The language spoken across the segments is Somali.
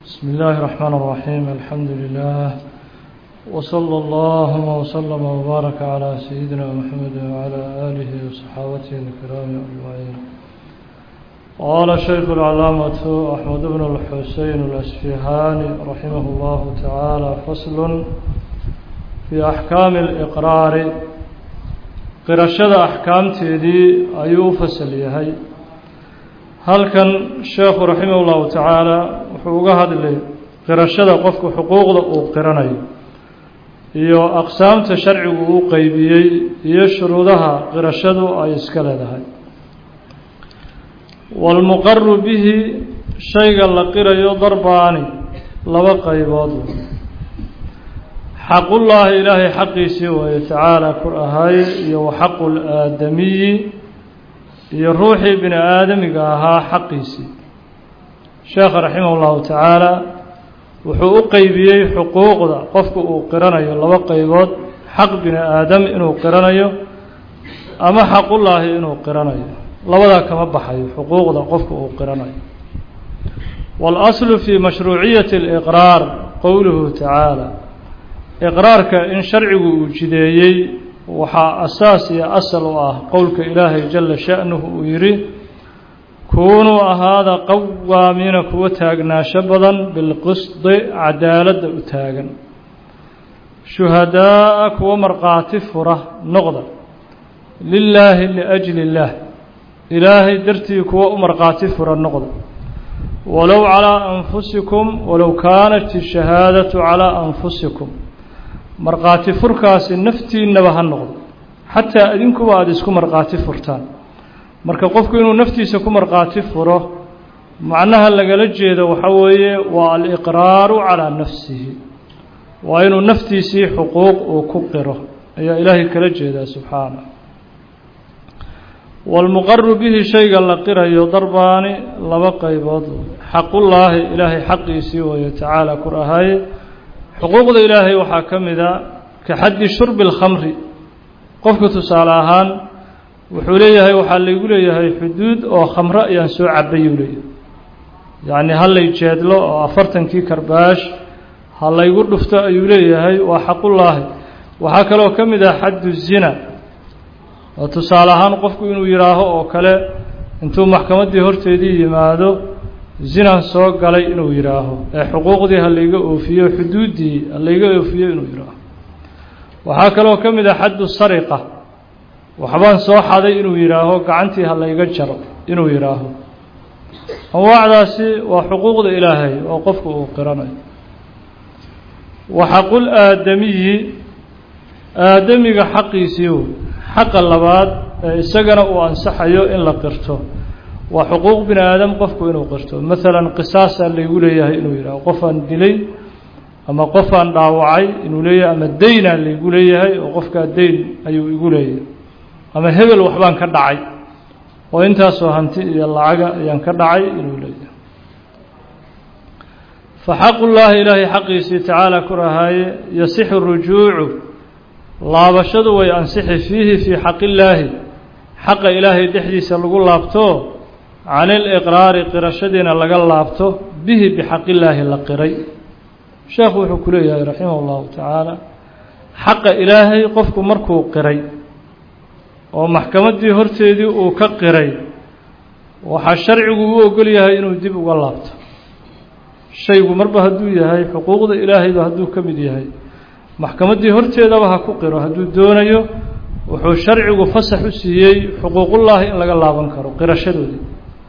بسم الله الرحمن الرحيم الحمد لله وصلى الله وسلم وبارك على سيدنا محمد وعلى آله وصحابته الكرام أجمعين قال الشيخ العلامة أحمد بن الحسين الأسفهاني رحمه الله تعالى فصل في أحكام الإقرار قرشد أحكام تيدي أيو فصل يهي halkan sheekhu raximah ullahu tacaala wuxuu uga hadlay qirashada qofku xuquuqda uu qiranayo iyo aqsaamta sharcigu uu qeybiyey iyo shuruudaha qirashadu ay iska leedahay waalmuqaru bihi shayga la qirayo darbaani laba qaybood xaqullaahi ilaahay xaqiisii waaye tacaala kur ahaaye iyo wa xaqu laadamiyi iyo ruuxii bini aadamiga ahaa xaqiisii sheekha raximah ullahu tacaala wuxuu u qeybiyey xuquuqda qofku uu qiranayo laba qeybood xaq bini aadam inuu qiranayo ama xaqullaahi inuu qiranayo labadaa kama baxayo xuquuqda qofku uu qiranayo waalaslu fii mashruuciyati aliqraar qowluhu tacaala iqraarka in sharcigu uu jideeyey waxaa asaas iyo asal u ah qowlka ilaahay jala sha'nuhu uu yidhi kuunuu ahaada qawaamiina kuwa taagnaansho badan bilqisdi cadaaladda u taagan shuhadaa'a kuwa markhaati fura noqda lilaahi liajli illaah ilaahay dartii kuwa u markhaati fura noqda walow calaa anfusikum walow kaanat ishahaadatu calaa anfusikum markhaati furkaasi naftiinnaba ha noqdo xataa idinkuba aada isku markhaati furtaan marka qofku inuu naftiisa ku markhaati furo macnaha lagala jeedo waxa weeye waa aliqraaru calaa nafsihi waa inuu naftiisii xuquuq uu ku qiro ayaa ilaahay kala jeedaa subxaanah waalmuqaru bihi shayga la qirayo darbaani laba qaybood xaqullaahi ilaahay xaqiisii wayo tacaala kur ahaaye xuquuqda ilaahay waxaa ka mid a ka xaddi shurbi اlkhamri qofku tusaale ahaan wuxuu leeyahay waxaa laygu leeyahay xuduud oo khamro ayaan soo cabayuu leeyahay yacni ha lay jeedlo oo afartankii karbaash ha laygu dhufto ayuu leeyahay waa xaqullaahi waxaa kaloo ka mid ah xaddu zina oo tusaale ahaan qofku inuu yidhaaho oo kale intuu maxkamaddii horteedii yimaado zinan soo galay inuu yidhaaho ee xuquuqdii ha layga oofiyo xuduuddii ha layga oofiyo inuu yidhaaho waxaa kaloo ka mid ah xaddu sariqa waxbaan soo xaday inuu yidhaaho gacantii ha layga jaro inuu yidhaaho anwaacdaasi waa xuquuqda ilaahay oo qofku uu qiranayo wa xaqul aadamiyi aadamiga xaqiisii wey xaqa labaad ee isagana uu ansaxayo in la qirto waa xuquuq bini aadam qofku inuu qirto maalan qisaasaa laygu leeyahay inuu yidhaho qofaan dilay ama qofaan dhaawacay inuu leeyahay ama deynaa laygu leeyahay oo qofkaa deyn ayuu igu leeyahay ama hebel waxbaan ka dhacay oo intaasoo hanti iyo lacaga ayaan ka dhacay inuu leeyahay fa xaqullaahi ilaahay xaqiisii tacaala ku rahaaye yasixu rujuucu laabashadu way ansixi fiihi fii xaqillaahi xaqa ilaahay dhexdiisa lagu laabto can iliqraari qirashadiina laga laabto bihi bixaqillaahi la qiray sheekhu wuxuu ku leeyahay raximah ullahu tacaala xaqa ilaahay qofku markuu qiray oo maxkamaddii horteedii uu ka qiray waxaa sharcigu u ogol yahay inuu dib uga laabto shaygu marba hadduu yahay xuquuqda ilaahayba hadduu ka mid yahay maxkamaddii horteedaba ha ku qiro hadduu doonayo wuxuu sharcigu fasax u siiyey xuquuqullaahi in laga laaban karo qirashadoodii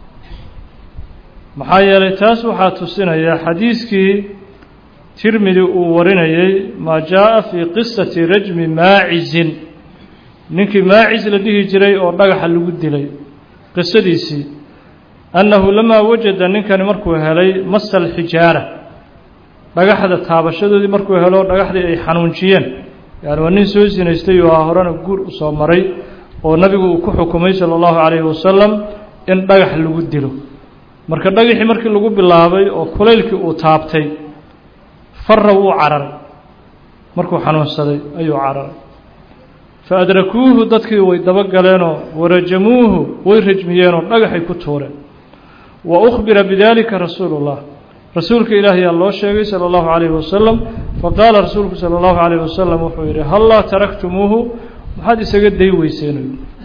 maxaa yeelay taas waxaa tusinaya xadiiskii tirmidi uu warinayey maa jaa-a fii qisati rajmi maacizin ninkii maacis la dhihi jiray oo dhagaxa lagu dilay qisadiisii annahu lamaa wajada ninkani markuu helay masa alxijaara dhagaxda taabashadoodii markuu helo dhagaxdii ay xanuunjiyeen yani waa nin soo sinaystay oo a horena guur u soo maray oo nabigu uu ku xukumay sala allahu calayhi wasalam in dhagax lagu dilo marka dhagaxii markii lagu bilaabay oo kulaylkii uu taabtay farra wuu cararay markuu xanuunsaday ayuu cararay fa adrakuuhu dadkii way dabagaleenoo warajamuuhu way rajmiyeenoo dhagaxay ku tuureen wa ukhbira bidaalika rasuulu ullah rasuulka ilaahiyaa loo sheegay salى اllahu عalayه wasalam faqaala rasuulku salى اllahu عalayه wasalam wuxuu yidhi hallaa taraktumuuhu maxaad isaga day weyseenay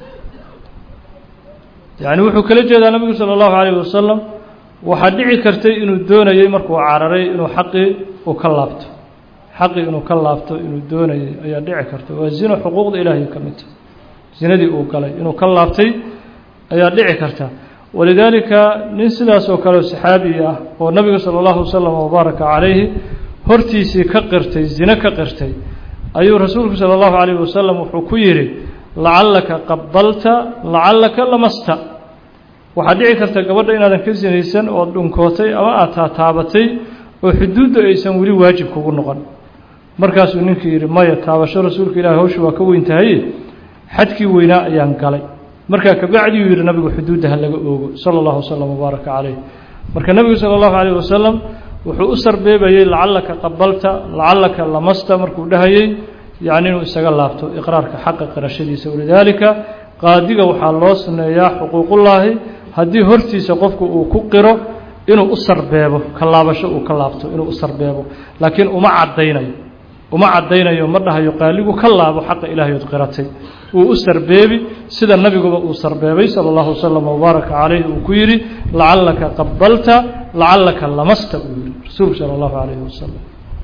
yani wuxuu kala jeedaa nabigu salى اllahu عalayه wasalam waxaa dhici kartay inuu doonayey markuu cararay inuu xaqii uu ka laabto xaqii inuu ka laabto inuu doonayey ayaa dhici karta waa zino xuquuqda ilaahay ka midta zinadii uu galay inuu ka laabtay ayaa dhici karta walidaalika nin sidaas oo kale saxaabi ah oo nabiga salى اllahu wasalam wabaaraka calayhi hortiisii ka qirtay zine ka qirtay ayuu rasuulku salى اllahu عalayh wasalam wuxuu ku yidhi lacallaka qabalta lacallaka lamasta waxaa dhici karta gabadha inaadan ka sinaysan oo dhunkootay ama aad taataabatay oo xuduudda aysan weli waajib kugu noqon markaasuu ninkii yidhi maya taabasho rasuulka ilahi hawsha waa ka weyn tahay xadkii weynaa ayaan galay markaa kabacdiuu yidhi nabigu xuduudda ha laga oogo sala allahu wasalam wabaaraka calayh marka nebigu sala allahu calayh wasalam wuxuu u sarbeebayey lacallaka qabalta lacallaka lamasta markuu dhahayey yacni inuu isaga laabto iqraarka xaqa qirashadiisa walidaalika qaadiga waxaa loo suneeyaa xuquuqullaahi haddii hortiisa qofku uu ku qiro inuu u sarbeebo ka laabasho uu ka laabto inuu u sarbeebo laakiin uma caddaynayo uma caddaynayo ma dhahayo qaaligu ka laabo xaqa ilaahay od qiratay uu u sarbeebi sida nabiguba uu sarbeebay sala allahu wasalam wabaaraka calayh uu ku yidhi lacallaka qabalta lacallaka lamasta uu yihi rasuulku sala allahu calayhi wasalam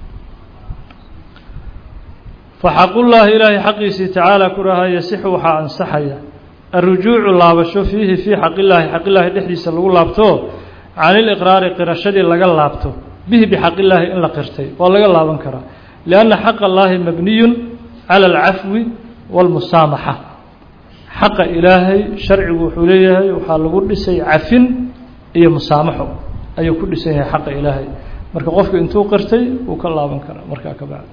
faxaqullaahi ilaahay xaqiisii tacaala ku rahaa yasixu waxaa ansaxaya alrujuucu laabasho fiihi fii xaqillaahi xaqillaahi dhexdiisa lagu laabto can iliqraari qirashadii laga laabto bihi bixaqillaahi in la qirtay waa laga laaban karaa lianna xaqa allaahi mabniyun cala alcafwi waalmusaamaxa xaqa ilaahay sharcigu wuxuu leeyahay waxaa lagu dhisay cafin iyo musaamaxo ayuu ku dhisan yahay xaqa ilaahay marka qofku intuu qirtay wuu ka laaban karaa markaa ka bacdi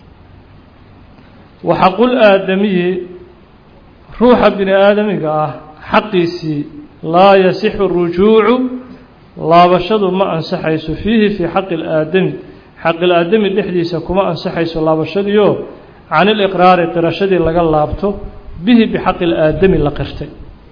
waxaqul aadamiyi ruuxa bini aadamiga ah xaqiisii laa yasixu rujuucu laabashadu ma ansaxayso fiihi fii xaqi ilaadami xaqilaadami dhexdiisa kuma ansaxayso laabashadiio can iliqraari qirashadii laga laabto bihi bixaqi ilaadami la qirtay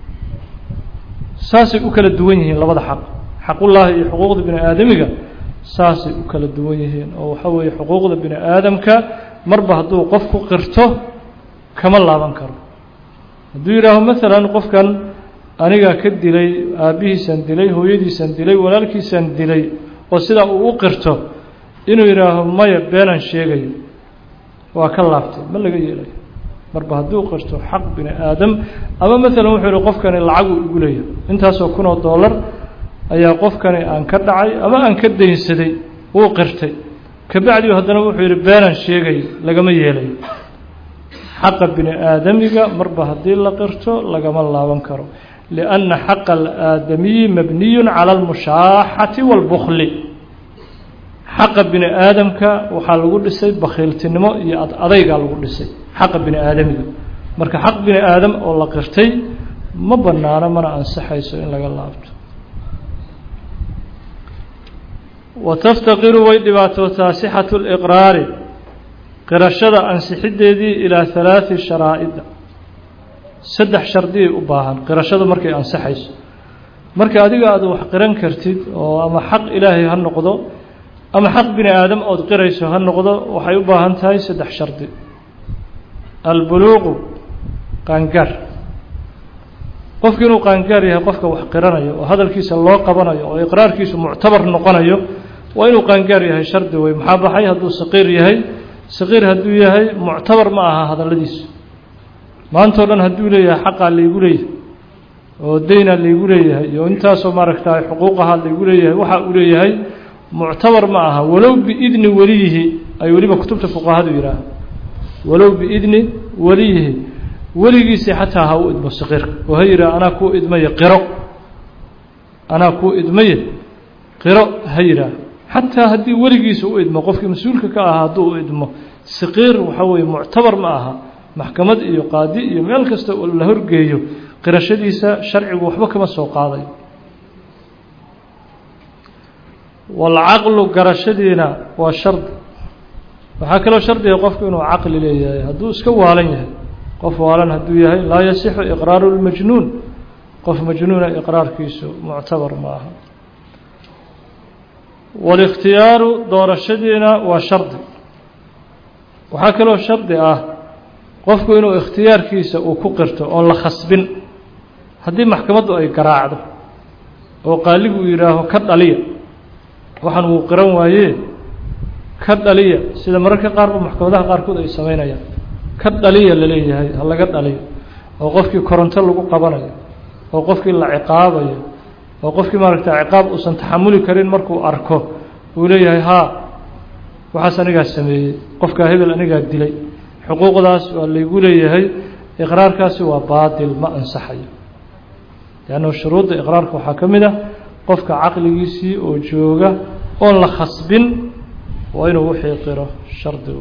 saasay u kala duwan yihiin labada xaq xaqullaahi iyo xuquuqda bini aadamiga saasay u kala duwan yihiin oo waxaa weeye xuquuqda bini aadamka marba hadduu qofku qirto kama laaban karo hadduu yidhaaho maalan qofkan anigaa ka dilay aabbihiisaan dilay hooyadiisaan dilay walaalkiisaan dilay oo sidaa uu u qirto inuu yidhaaho maya beenaan sheegayo waa ka laabtay ma laga yeelayo marba hadduu qirto xaq bini aadam ama maalan wuxuu yihi qofkani lacaguu igu leeyahay intaasoo kun oo dollar ayaa qofkani aan ka dhacay ama aan ka daynsaday wuu qirtay kabacdiu haddana wuxuu yidhi beenaan sheegayo lagama yeelayo xaqa bini aadamiga marba haddii la qirto lagama laaban karo lianna xaqa alaadamiyi mabniyun cala almushaaxati waalbukli xaqa bini aadamka waxaa lagu dhisay bakhiiltinimo iyo ad adaygaa lagu dhisay xaqa bini aadamiga marka xaq bini aadam oo la qirtay ma banaano mana ansaxayso in laga laabto wataftaqiru way dhibaatootaa sixatu liqraari qirashada ansixiddeedii ilaa halaadi sharaa'ida saddex shardiyay u baahan qirashada markay ansaxayso marka adiga aad wax qiran kartid oo ama xaq ilaahay ha noqdo ama xaq bini aadam ood qirayso ha noqdo waxay u baahan tahay saddex shardi albuluuqu qaangaar qofku inuu qaangaar yahay qofka wax qiranayo oo hadalkiisa loo qabanayo oo iqraarkiisu muctabar noqonayo waa inuu qaangaar yahay shardi wey maxaa baxay hadduu saqiir yahay saqiir hadduu yahay muctabar ma aha hadalladiisu maantao dhan hadduu leeyahay xaqaa laygu leeyahay oo daynaa laygu leeyahay iyo intaasoo maaragta xuquuqahaa laygu leeyahay waxa uu leeyahay muctabar ma aha walow biidni weliyihi ay weliba kutubta fuqahadu yidhaaha walow biidni weliyihi weligiisii xataa ha u idmo saqiirka oo ha yidhaha anaa kuu idmaye qiro anaa kuu idmaye qiro ha yidhaah xataa haddii weligiisa u idmo qofkii mas-uulka ka ahaa hadduu u idmo saqiir waxaa weeye muctabar ma aha maxkamad iyo qaadi iyo meel kasta oo la horgeeyo qirashadiisa sharcigu waxba kama soo qaadayo walcaqlu garashadiina waa shardi waxaa kaloo shardiga qofku inuu caqli leeyahay hadduu iska waalan yahay qof waalan hadduu yahay laa yasixu iqraaru lmajnuun qof majnuuna iqraarkiisu muctabar ma aha walikhtiyaaru doorashadiina waa shardi waxaa kaloo shardi ah qofku inuu ikhtiyaarkiisa uu ku qirto oon la khasbin haddii maxkamaddu ay garaacdo oo qaaligu uu yidhaaho ka dhaliya waxaan wuu qiran waayee ka dhaliya sida mararka qaarba maxkamadaha qaarkood ay samaynayaan ka dhaliya la leeyahay ha laga dhaliyo oo qofkii koronto lagu qabanayo oo qofkii la ciqaabayo oo qofkii maaragta ciqaab uusan taxamuli karin markuu arko uu leeyahay haa waxaas anigaa sameeyey qofkaa hebel anigaa dilay xuquuqdaas waa laygu leeyahay iqraarkaasi waa baatil ma ansaxayo leannu shuruudda iqraarka waxaa ka mid ah qofka caqligiisii oo jooga oon la khasbin waa inuu wixii qiro shardi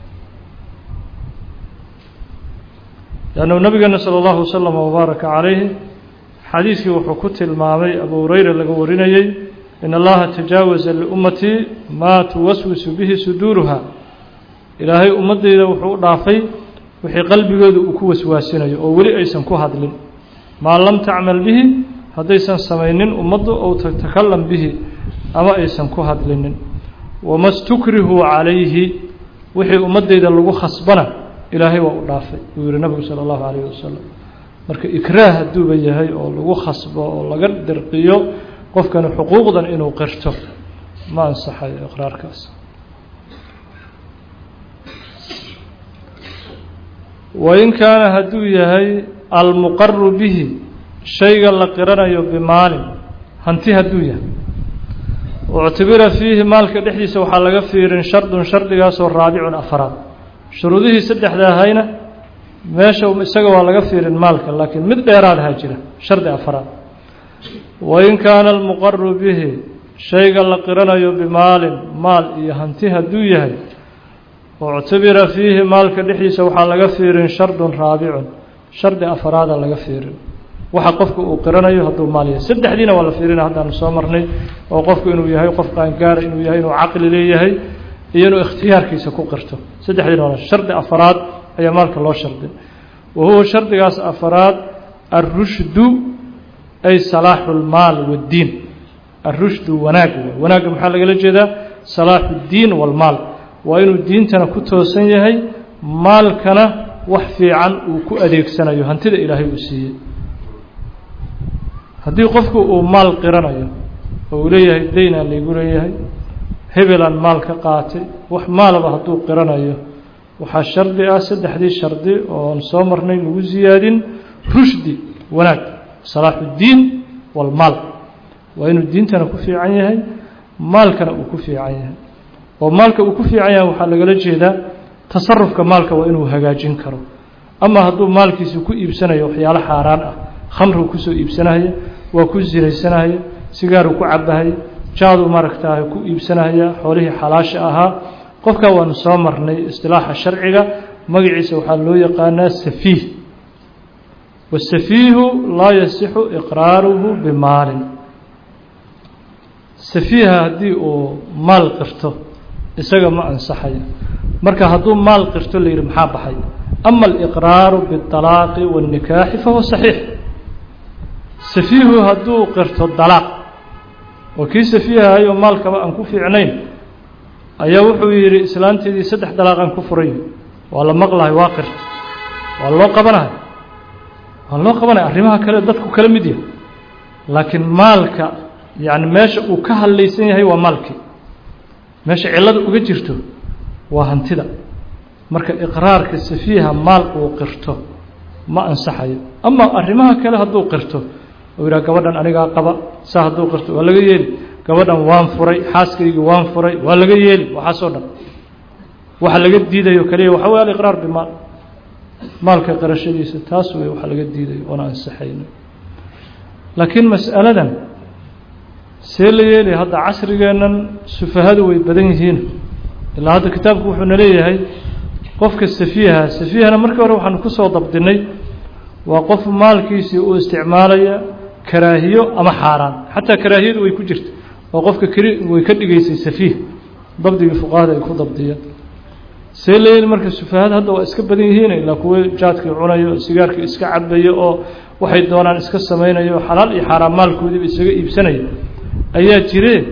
leannu nabigeena sala allahu wasalam wabaaraka calayhi xadiiskii wuxuu ku tilmaamay abu hureyra laga warinayey in allaha tajaawaza liummatii maa tuwaswisu bihi suduuruha ilaahay ummaddayda wuxuu u dhaafay wixii qalbigooda uu ku waswaasinayo oo weli aysan ku hadlin maa lam tacmal bihi haddaysan samaynin ummaddu ou tatakalam bihi ama aysan ku hadlinin wama stukrihuu calayhi wixii ummaddayda lagu khasbana ilaahay waa u dhaafay uu yihi nabigu sala allahu calayhi wasalam marka ikraah hadduuba yahay oo lagu khasbo oo laga dirqiyo qofkani xuquuqdan inuu qirto ma ansaxayo iqraarkaas wain kaana hadduu yahay almuqaru bihi shayga la qiranayo bimaalin hanti hadduu yahay uctibira fiihi maalka dhexdiisa waxaa laga fiirin shardun shardigaasoo raabicun afaraad shuruudihii saddexda ahayna meesha isaga waa laga fiirin maalka laakiin mid dheeraadaha jira shardi afaraad wain kaana almuqaru bihi shayga la qiranayo bimaalin maal iyo hanti hadduu yahay uctibira fiihi maalka dhexdiisa waxaa laga fiirin shardun raabicun shardi afaraada laga fiirin waxa qofka uu qiranayo hadduu maal yahay saddexdiina waa la fiirina haddaanu soo marnay oo qofku inuu yahay qof qaangaara inuu yahay inuu caqli leeyahay iyo inuu ikhtiyaarkiisa ku qirto saddexdiina waa shardi afaraad ayaa maalka loo shardi wa huwa shardigaas afaraad alrushdu ay salaaxu lmaal waddiin alrushdu wanaag wanaagga maxaa lagala jeedaa salaaxu ddiin walmaal waa inuu diintana ku toosan yahay maalkana wax fiican uu ku adeegsanayo hantida ilaahay uu siiyey haddii qofku uu maal qiranayo oo uu leeyahay daynaa laygu leeyahay hebelaan maal ka qaatay wax maalaba hadduu qiranayo waxaa shardi ah saddexdii shardi oon soo marnay lagu siyaadin rushdi wanaag salaaxu ddiin walmaal waa inuu diintana ku fiican yahay maalkana uu ku fiican yahay oo maalka uu ku fiican yahay waxaa lagala jeedaa tasarufka maalka waa inuu hagaajin karo ama hadduu maalkiisa ku iibsanayo waxyaalo xaaraan ah khamrigu kusoo iibsanahaya waa ku sinaysanahaya sigaaru ku cabahaya jaadu maaragtaa ku iibsanahaya xoolihii xalaasha ahaa qofkaa waanu soo marnay istilaaxa sharciga magaciisa waxaa loo yaqaanaa safiih wasafiihu laa yasixu iqraaruhu bimaalin safiiha haddii uu maal qirto isaga ma ansaxayo marka hadduu maal qirto la yidhi maxaa baxay ama aliqraaru biاطalaaqi waاnnikaaxi fahuwa saxiix safiihu hadduu qirto dalaaq oo kii safiihahay oo maalkaba aan ku fiicnayn ayaa wuxuu yidhi islaanteedii saddex dalaaqaan ku furay waa la maqlahay waa qirta waa loo qabanahay waa loo qabanaya arrimaha kale dadku kala mid yahay laakiin maalka yacni meesha uu ka hadlaysan yahay waa maalkii meesha cillada uga jirto waa hantida marka iqraarka safiiha maal uu qirto ma ansaxayo ama arrimaha kale hadduu qirto uu yidhaha gabadhan anigaa qaba saa hadduu qirto waa laga yeeli gabadhan waan furay xaaskaygii waan furay waa laga yeeli waxaasoo dhan waxa laga diidayo kaliya waxa wey aliqraar bimaal maalka qirashadiisa taas wey waxa laga diidayo oona ansaxayno laakiin mas'aladan see la yeelay hadda casrigeennan sufahadu way badan yihiin ilaa hadda kitaabku wuxuuna leeyahay qofka safiiha safiihana markii hore waxaanu kusoo dabdinay waa qof maalkiisii uu isticmaalaya karaahiyo ama xaaraan xataa karaahiyadu way ku jirta oo qofka keli way ka dhigaysay safiih dabdigii fuqahada ay ku dabdiyeen see la yeeli marka sufahada hadda waa iska badan yihiin ilaa kuwo jaadkii cunayo sigaarkii iska cabayo oo waxay doonaan iska samaynayo xalaal iyo xaaraan maalkoodiiba isaga iibsanaya ayaa jire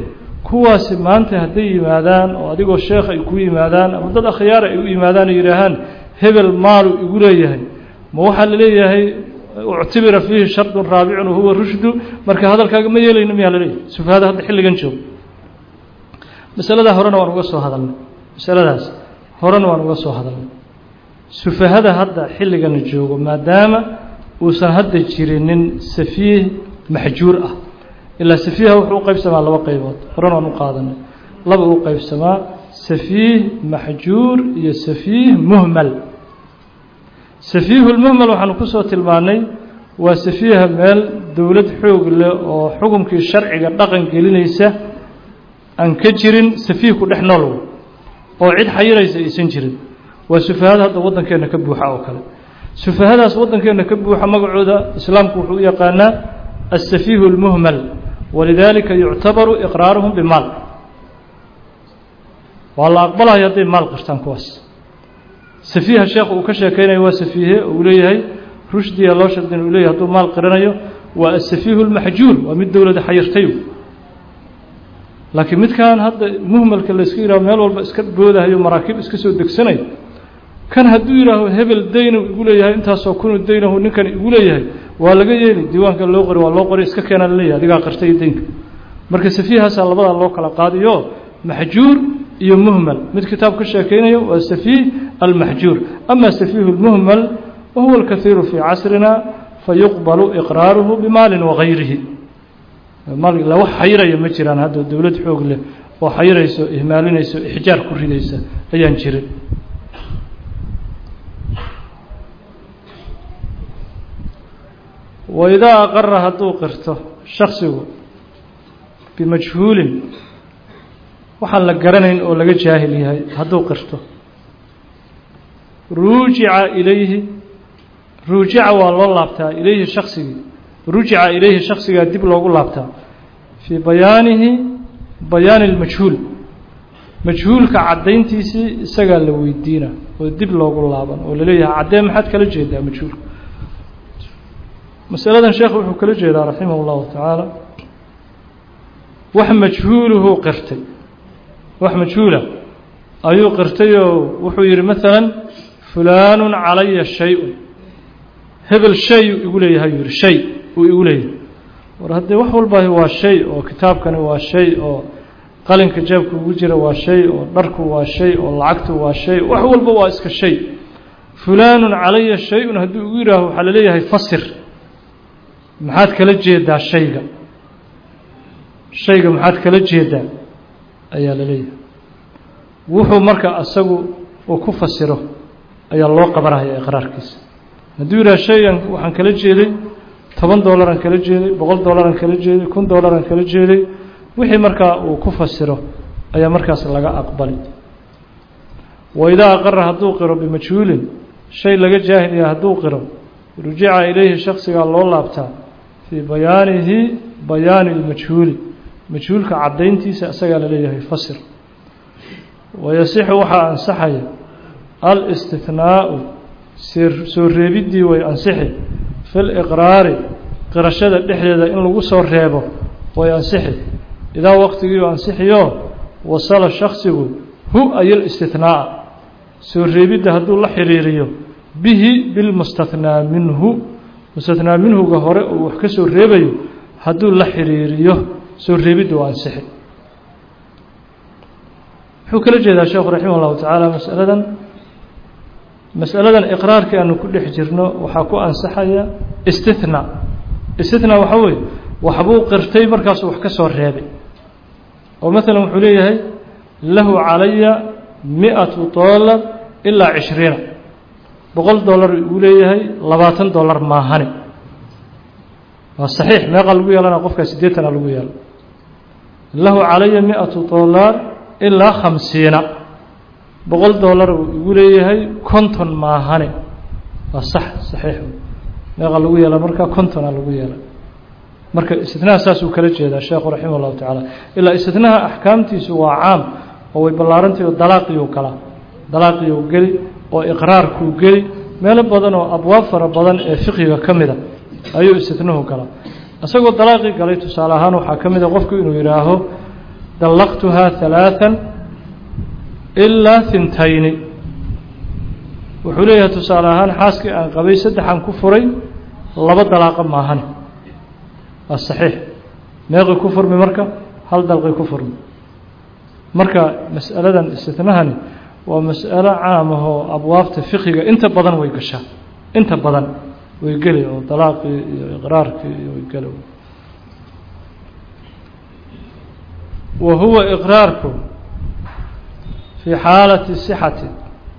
kuwaasi maanta hadday yimaadaan oo adigoo sheekh ay ku yimaadaan ama dad akhyaara ay u yimaadaan ay yidhaahaan hebel maalu igu leeyahay ma waxaa la leeyahay uctibira fiihi shardun raabicun wahuwa rushdu marka hadalkaaga ma yeelayno miyaa la leeyahay sufahada hadda xilligan joogo masaladaa horena waan uga soo hadalnay masaladaas horena waan uga soo hadalnay sufahada hadda xilligana joogo maadaama uusan hadda jirinin safiih maxjuur ah ilaa safiiha wuxuu u qaybsamaa laba qaybood horena waan u qaadanay laba u qaybsamaa safiih maxjuur iyo safiih muhmal safiihulmuhmal waxaanu kusoo tilmaannay waa safiiha meel dowlad xoog leh oo xukumkii sharciga dhaqan gelinaysa aan ka jirin safiih ku dhex nool oo cid xayiraysa aysan jirin waa sufahada hadda waddankeenna ka buuxa oo kale sufahadaas waddankeenna ka buuxa magacooda islaamku wuxuu u yaqaanaa aلsafiihu اlmuhmal walidaalika yuctabaru iqraaruhum bimaal waa la aqbalaya hadday maal qirtaan kuwaas safiiha sheekh uu ka sheekeynayo waa safiihe uu leeyahay rushdiya loo shardin uu leeyahay hadduu maal qiranayo waa asafiihu اlmaxjuur waa mid dowlada xayirtay laakiin midkan hadda muhmalka layska yidhaho meel walba iska boodahayo maraakiib iska soo degsanayo kan hadduu yidhaaho hebel daynu igu leeyahay intaasoo kunu daynahu ninkan igu leeyahay waa laga yeeli diiwaanka loo qori waa loo qori iska keenaa laleeyahay adigaa qirtay daynka marka safiihaasaa labadaa loo kala qaadiyo maxjuur iyo muhmal mid kitaab ka sheekeynayo waa safiih almaxjuur ama safiihu lmuhmal wahuwa alkahiiru fii casrina fayuqbalu iqraaruhu bimaalin wagayrihi la wax xayiraya ma jiraan hadda dowlad xoog leh oo xayirayso ihmaalinayso ixjaar ku ridaysa ayaan jirin waidaa aqara hadduu qirto shaksigu bimajhuulin waxaan la garanayn oo laga jaahil yahay hadduu qirto ruujica ilayhi ruujica waa loo laabtaa ilayhi shaksigii rujica ilayhi shaksigaa dib loogu laabtaa fii bayaanihi bayaani اlmajhuul majhuulka caddayntiisii isagaa la weydiina oo dib loogu laaban oo laleeyahay caddee maxaad kala jeedaa majhuulka masaladan sheekhu wuxuu kala jeedaa raximah اllahu tacaala wax majhuuluhuu qirtay wax majhuula ayuu qirtayoo wuxuu yidhi maalan fulaanu calaya shay-un hebel shay uu igu leeyahay yuu yihi shay uu igu leeyahay war haddee wax walba waa shay oo kitaabkani waa shay oo qalinka jeebka ugu jira waa shay oo dharku waa shay oo lacagtu waa shay wax walba waa iska shay fulaanu calaya shay-un hadduu igu yihaaho waxaa laleeyahay fasir maxaad kala jeedaa shayga shayga maxaad kala jeedaa ayaa la leeyahay wuxuu marka asagu uu ku fasiro ayaa loo qabanaya iqraarkiisa hadduu yidhaha shaygan waxaan kala jeeday toban dollaran kala jeeday boqol dollaran kala jeeday kun dollaran kala jeeday wixii markaa uu ku fasiro ayaa markaas laga aqbali waidaa aqara hadduu qiro bimajhuulin shay laga jaahilaya hadduu qiro rujica ilayhi shaksigaa loo laabtaa fii bayaanihi bayaani اlmajhuuli majhuulka caddayntiisa isagaa la leeyahay fasir wayasixu waxaa ansaxaya alistihnaau soo reebiddii way ansixi fi liqraari qirashada dhexdeeda in lagu soo reebo way ansixi idaa waqtigiiu ansixiyo wasala shaksigu hu ayl istihnaaa soo reebidda hadduu la xiriiriyo bihi bilmustathnaa minhu mustathnaa minhuga hore uu wax ka soo reebayo hadduu la xiriiriyo soo reebidda waa ansixi wuxuu kala jeedaa sheekhu raximah llahu tacaala masaladan masaladan iqraarkii aanu ku dhex jirno waxaa ku ansaxaya istithnaa istithnaa waxaa weeye waxbuu qirtay markaasuu wax ka soo reebay oo maalan wuxuu leeyahay lahu calaya mi-atu dollar ilaa cishriina boqol dollar uu leeyahay labaatan dollar maahane waa saxiix meeqa lagu yeelana qofkaa siddeetana lagu yeelo lahu calaya mi-atu dollar ilaa khamsiina boqol dollar uu igu leeyahay konton maahane waa sax saxiix meeqa lagu yeela marka kontona lagu yeela marka istinaha saasuu kala jeedaa sheekhu raximah llahu tacaala ilaa istinaha axkaamtiisu waa caam oo way ballaarantahy oo dalaaqiyuu galaa dalaaqiyuu geli oo iqraarkuu geli meelo badan oo abwaab fara badan ee fiqiga ka mida ayuu istinahu galaa isagoo dalaaqii galay tusaale ahaan waxaa ka mida qofku inuu yidhaaho dallaqtuhaa ثalaaثa ilaa hintayni wuxuu leeyahay tusaale ahaan xaaskii aan qabay saddexaan ku furay laba dalaaqa maahane waa saxiix meeqi ku furmi marka hal dalqi ku furmi marka mas'aladan istinahani waa mas'alo caam ahoo abwaabta fiqiga inta badan way gashaa inta badan way geli oo dalaaqii iyo iqraarkii iyo way geli wa huwa iqraarku fii xaalati sixati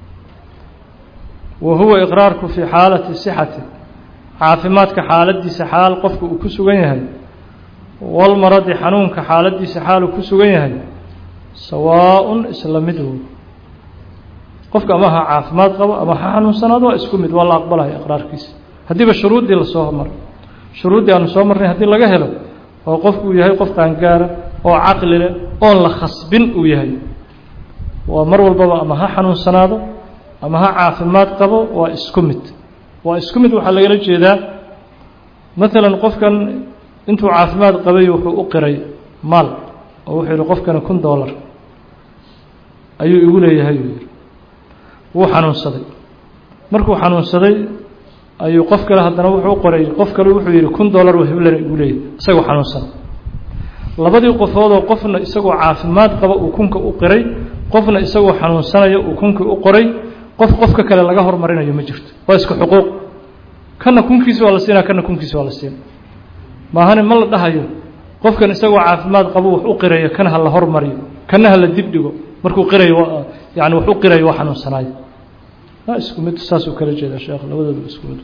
wa huwa iqraarku fii xaalati sixati caafimaadka xaaladiisa xaal qofka uu ku sugan yahay walmaradi xanuunka xaaladiisa xaal uu ku sugan yahay sawaaءun isla mid wo qofka ama ha caafimaad qabo ama ha xanuunsanaado waa isku mid waa la aqbalaya iqraarkiisa haddiiba shuruuddii lasoo hormaray shuruuddii aanu soo marnay haddii laga helo oo qofku uu yahay qof qaangaara oo caqli leh oon la khasbin uu yahay waa mar walbaba ama ha xanuunsanaado ama ha caafimaad qabo waa isku mid waa isku mid waxaa lagala jeedaa maalan qofkan intuu caafimaad qabay wuxuu u qiray maal oo wuxuu yihi qofkani kun dollar ayuu igu leeyahay uu yihi wuu xanuunsaday markuu xanuunsaday ayuu qof kale haddana wuxuu u qoray qof kale wuxuu yihi kun dollar waa hiblana igu leeyahay isagoo xanuunsan labadii qofoodoo qofna isagoo caafimaad qaba uu kunka u qiray qofna isagoo xanuunsanaya uu kunkii u qoray qof qofka kale laga hormarinayo ma jirto waa isku xuquuq kana kunkiisi waa la siinaa kana kunkiisi waa la siina maahane ma la dhahayo qofkan isagoo caafimaad qabo wax u qirayo kana ha la hormariyo kana ha la dibdhigo markuu qirayo yani wax u qirayo waa xanuunsanaayo waa isku mid saasuu kala jeeda sheekh labadooda isku mid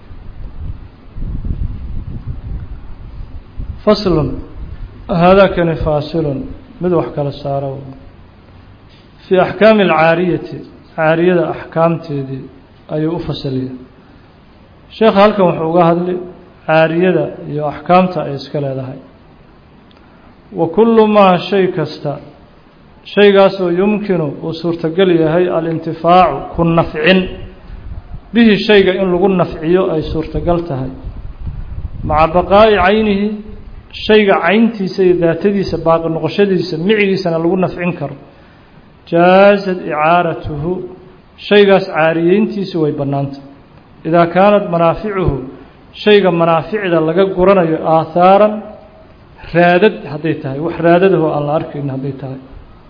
faslun haadakani faasilun mid wax kala saaro fii axkaami alcaariyati caariyada axkaamteedii ayuu u fasaliya sheekha halkan wuxuu uga hadli caariyada iyo axkaamta ay iska leedahay wa kullu maa shay kasta shaygaasoo yumkinu uu suurtogel yahay alintifaacu ku nafcin bihi shayga in lagu nafciyo ay suurtogal tahay maca baqaa'i caynihi shayga cayntiisa iyo daatadiisa baaqi noqoshadiisa micigiisana lagu nafcin karo jaazad icaaratuhu shaygaas caariyeyntiisu way bannaantay idaa kaanat manaaficuhu shayga manaaficda laga guranayo aahaaran raadad hadday tahay wax raadadaho aan la arkayn hadday tahay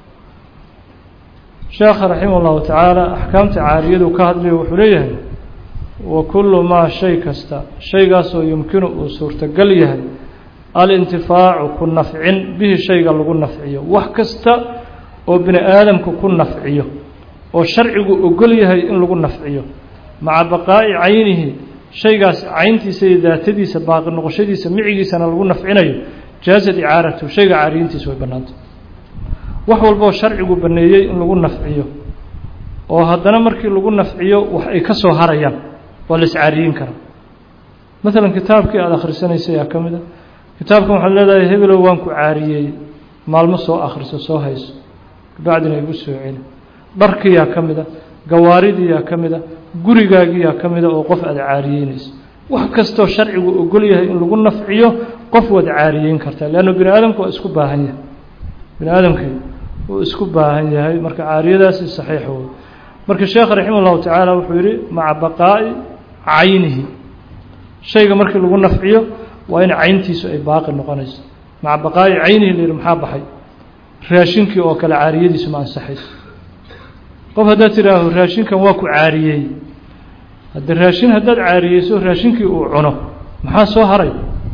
sheekha raximah ullahu tacaala axkaamta caariyadu ka hadlayo wuxuu leeyahay wa kullu maa shay kasta shaygaasoo yumkinu uu suurtogal yahay alintifaacu ku nafcin bihi shayga lagu nafciyo wax kasta oo bini aadamku ku nafciyo oo sharcigu ogol yahay in lagu nafciyo maca baqaa'i caynihi shaygaas cayntiisa iyo daatadiisa baaqi noqoshadiisa micigiisana lagu nafcinayo jaazad icaaratu shayga caariyintiisa way bannaantay wax walboo sharcigu baneeyey in lagu nafciyo oo haddana markii lagu nafciyo wax ay ka soo harayaan waa la iscaariyin karaa maalan kitaabkii aada akhrisanaysay aa ka mid a kitaabkan waxaad leedahay hebelow waan ku caariyey maalmo soo akhriso soo hayso kabacdina igu soo celi dharkiyaa ka mid a gawaaridiyaa ka mid a gurigaagiyaa ka mida oo qof aada caariyeynayso wax kastoo sharcigu ogol yahay in lagu nafciyo qof waad caariyeyn kartaa leanna bini aadamku waa isku baahan yahay bini aadamkii wuu isku baahan yahay marka caariyadaasi saxiix wey marka sheekh raximah ullahu tacaala wuxuu yihi maca baqaa'i caynihi shayga markii lagu nafciyo waa in cayntiisu ay baaqi noqonayso maca baqaa'i caynihi la yihi maxaa baxay raashinkii oo kale caariyadiisu ma ansaxayso qof haddaad tidhaaho raashinkan waa ku caariyey hadde raashin haddaad caariyeyso raashinkii uu cuno maxaa soo haray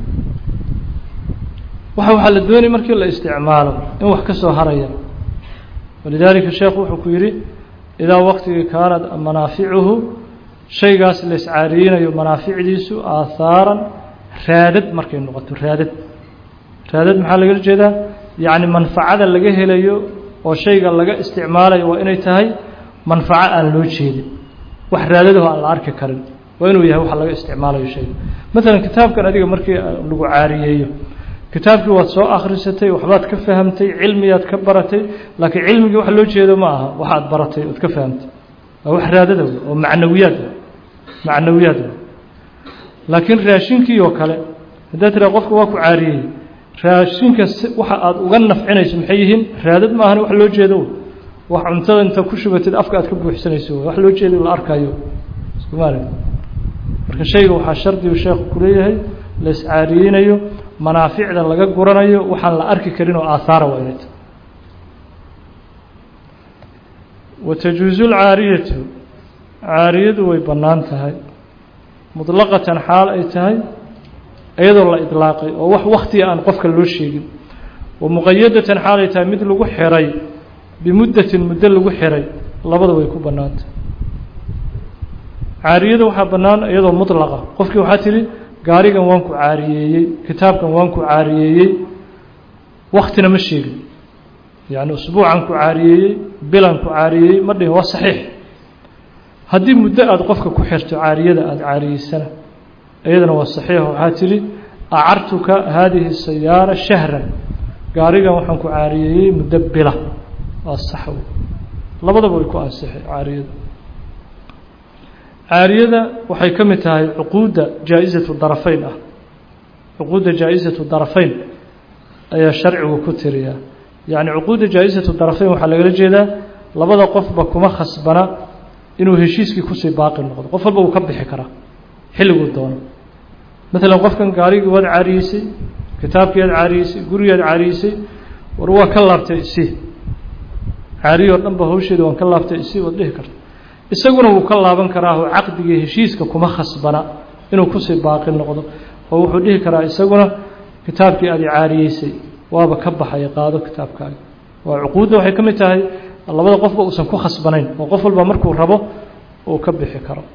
waxa waxaa la doonay markii la isticmaalo in wax ka soo haraya walidaalika sheekhu wuxuu ku yidhi idaa waqtigii kaanad manaaficuhu shaygaas la iscaariyeynayo manaaficdiisu aahaaran raadad markay noqoto raadad raadad maxaa lagala jeedaa yacni manfacada laga helayo oo shayga laga isticmaalayo waa inay tahay manfaco aan loo jeedin wax raadadaho aan la arki karin waa inuu yahay wax laga isticmaalayo shayga maalan kitaabkan adiga markii lagu caariyeeyo kitaabkii waad soo akhrisatay waxbaad ka fahamtay cilmiyaad ka baratay laakiin cilmigii wax loo jeedo ma aha waxaad baratay ood ka fahamtay waa wax raadada wey oo macnawiyaad macnawiyaad wey laakiin raashinkii oo kale haddaad tiraa qofka waa ku caariyey raashinka waxa aada uga nafcinayso maxay yihiin raadad maahan wax loo jeedo wax cuntada inta ku shubatid afka aad ka buuxsanayso wax loo jeedo la arkayo iskumaal marka shayga waxaa shardigu sheekhu kuleeyahay la iscaariyeynayo manaaficda laga guranayo waxaan la arki karin oo aahaara waa inay tahay watajuuzu lcaariyatu caariyadu way bannaan tahay mutlaqatan xaal ay tahay iyadoo la idlaaqay oo wax waktiga aan qofka loo sheegin wa muqayadatan xaal ay tahay mid lagu xiray bimuddatin muddo lagu xiray labada way ku bannaan tahay caariyada waxaa bannaan iyadoo mutlaqa qofkii waxaa tidhi gaarigan waan ku caariyeeyey kitaabkan waan ku caariyeeyey waktina ma sheegin yacni usbuucan ku caariyeeyey bilan ku caariyeeyey ma dhihin waa saxiix haddii muddo aada qofka ku xirto caariyada aada caariyeysana iyadana waa saxiix waxaa tidhi acartuka haadihi sayaara shahran gaarigan waxaan ku caariyeeyey muddo bila waa sax labadaba way ku ansixay caariyada caariyada waxay ka mid tahay cuquudda jaa-isatu darafayn ah cuquudda jaa-isatu darafayn ayaa sharcigu ku tiriyaa yacni cuquudda jaa-isatu darafayn waxaa lagala jeedaa labada qofba kuma khasbana inuu heshiiskii kusii baaqi noqdo qof walba uu ka bixi karaa xilliguu doono maalan qofkan gaarigii waad caariyeysay kitaabkii aad caariyeysay gurigaad caariyeysay war waa ka laabtay isi caariyo o dhan ba hawsheeda waan ka laabtay isi waad dhihi karta isaguna wuu ka laaban karaaho caqdigii heshiiska kuma khasbana inuu kusii baaqi noqdo oo wuxuu dhihi karaa isaguna kitaabkii aad caariyeysay waaba ka baxaya qaado kitaabkaaga waa cuquudda waxay ka mid tahay labada qofba uusan ku khasbanayn oo qof walba markuu rabo uu ka bixi karo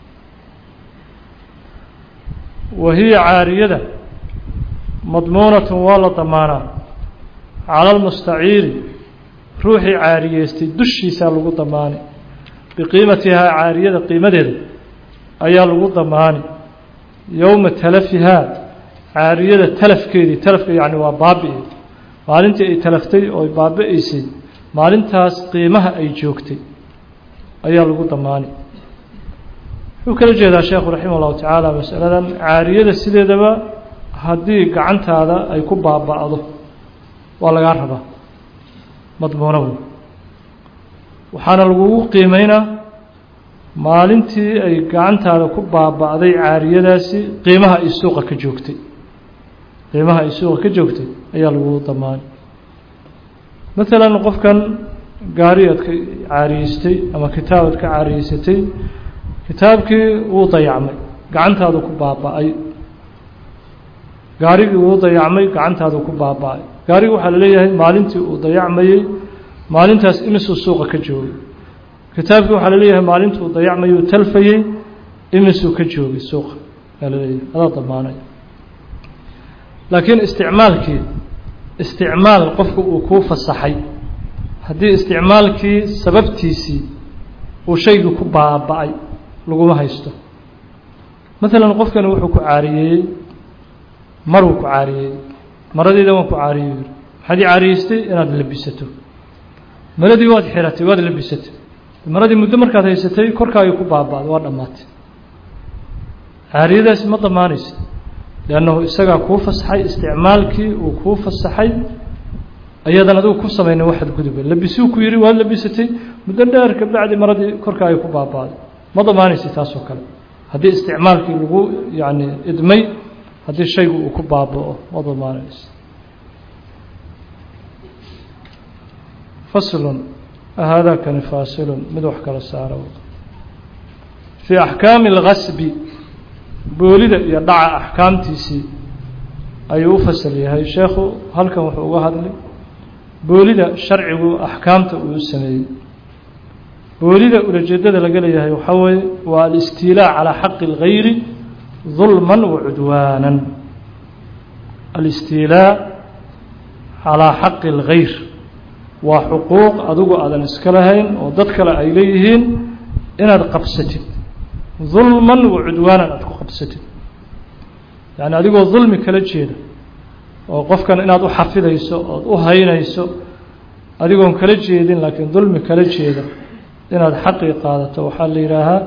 wa hiya caariyada madmuunatun waa la damaanaa cala almustaciiri ruuxii caariyeystay dushiisaa lagu damaani biqiimatihaa caariyada qiimadeeda ayaa lagu damaani yowma talafihaa caariyada talafkeedii talafka yacni waa baabi-i maalintii ay talaftay oo baabi-aysay maalintaas qiimaha ay joogtay ayaa lagu damaani wuxuu kala jeedaa sheekhu raximah ullahu tacaala masaladan caariyada sideedaba haddii gacantaada ay ku baaba-do waa lagaa rabaa madmuuno wey waxaana lagugu qiimeynaa maalintii ay gacantaada ku baaba-day caariyadaasi qiimaha ay suuqa ka joogtay qiimaha ay suuqa ka joogtay ayaa lagugu damaani maalan qofkan gaari aad ka caariyeystay ama kitaab aad ka caariyeysatay kitaabkii wuu dayacmay gacantaadu ku baaba-ay gaarigii wuu dayacmay gacantaadu ku baaba-ay gaarigi waxaa la leeyahay maalintii uu dayacmayey maalintaas imisuu suuqa ka joogay kitaabkii waxaa la leeyahay maalintii uu dayacmayey uu talfayey imisuu ka joogay suuqa aa la leeyahay adaa damaanaya laakiin isticmaalkii isticmaal qofku uu kuu fasaxay haddii isticmaalkii sababtiisii uu shaygii ku baaba-ay laguma haysto maalan qofkani wuxuu ku caariyeeyey maruu ku caariyeeyey maradiida waan ku caariyey yiri maxaad ii caariyeystay inaad labisato maradii waad xiratay waad labisatay maradii muddo markaad haysatay korkaagii ku baaba-day waa dhammaatay caariyadaasi ma damaanaysa liannahu isagaa kuu fasaxay isticmaalkii uu kuu fasaxay ayadan adigu ku samayna waxaad guduba labisuu ku yihi waad labisatay muddo dheer kabacdi maradii korkaagii ku baaba-day ma damaanaysa taasoo kale haddii isticmaalkii lagu yacni idmay haddii shaygu uu ku baaba-o ma damaanaysa faslun haadaakani faasilun mid wax kala saaro fii axkaami اlgasbi boolida iyo dhaca axkaamtiisii ayuu u fasal yahay sheekhu halkan wuxuu uga hadlay boolida sharcigu axkaamta uu sameeyey boolida ulajeedada laga leeyahay waxaa weeye waa alistiilaa calaa xaqi اlgayri dulman wacudwaanan alistiilaa calaa xaqi اlgayr waa xuquuq adigu aadan iska lahayn oo dad kale ay leeyihiin inaad qabsatid dulman wacudwaanan aad ku qabsatid yacni adigoo dulmi kala jeeda oo qofkan inaad u xafidayso ood u haynayso adigoon kala jeedin laakiin dulmi kala jeeda inaad xaqii qaadato waxaa la yidhaahaa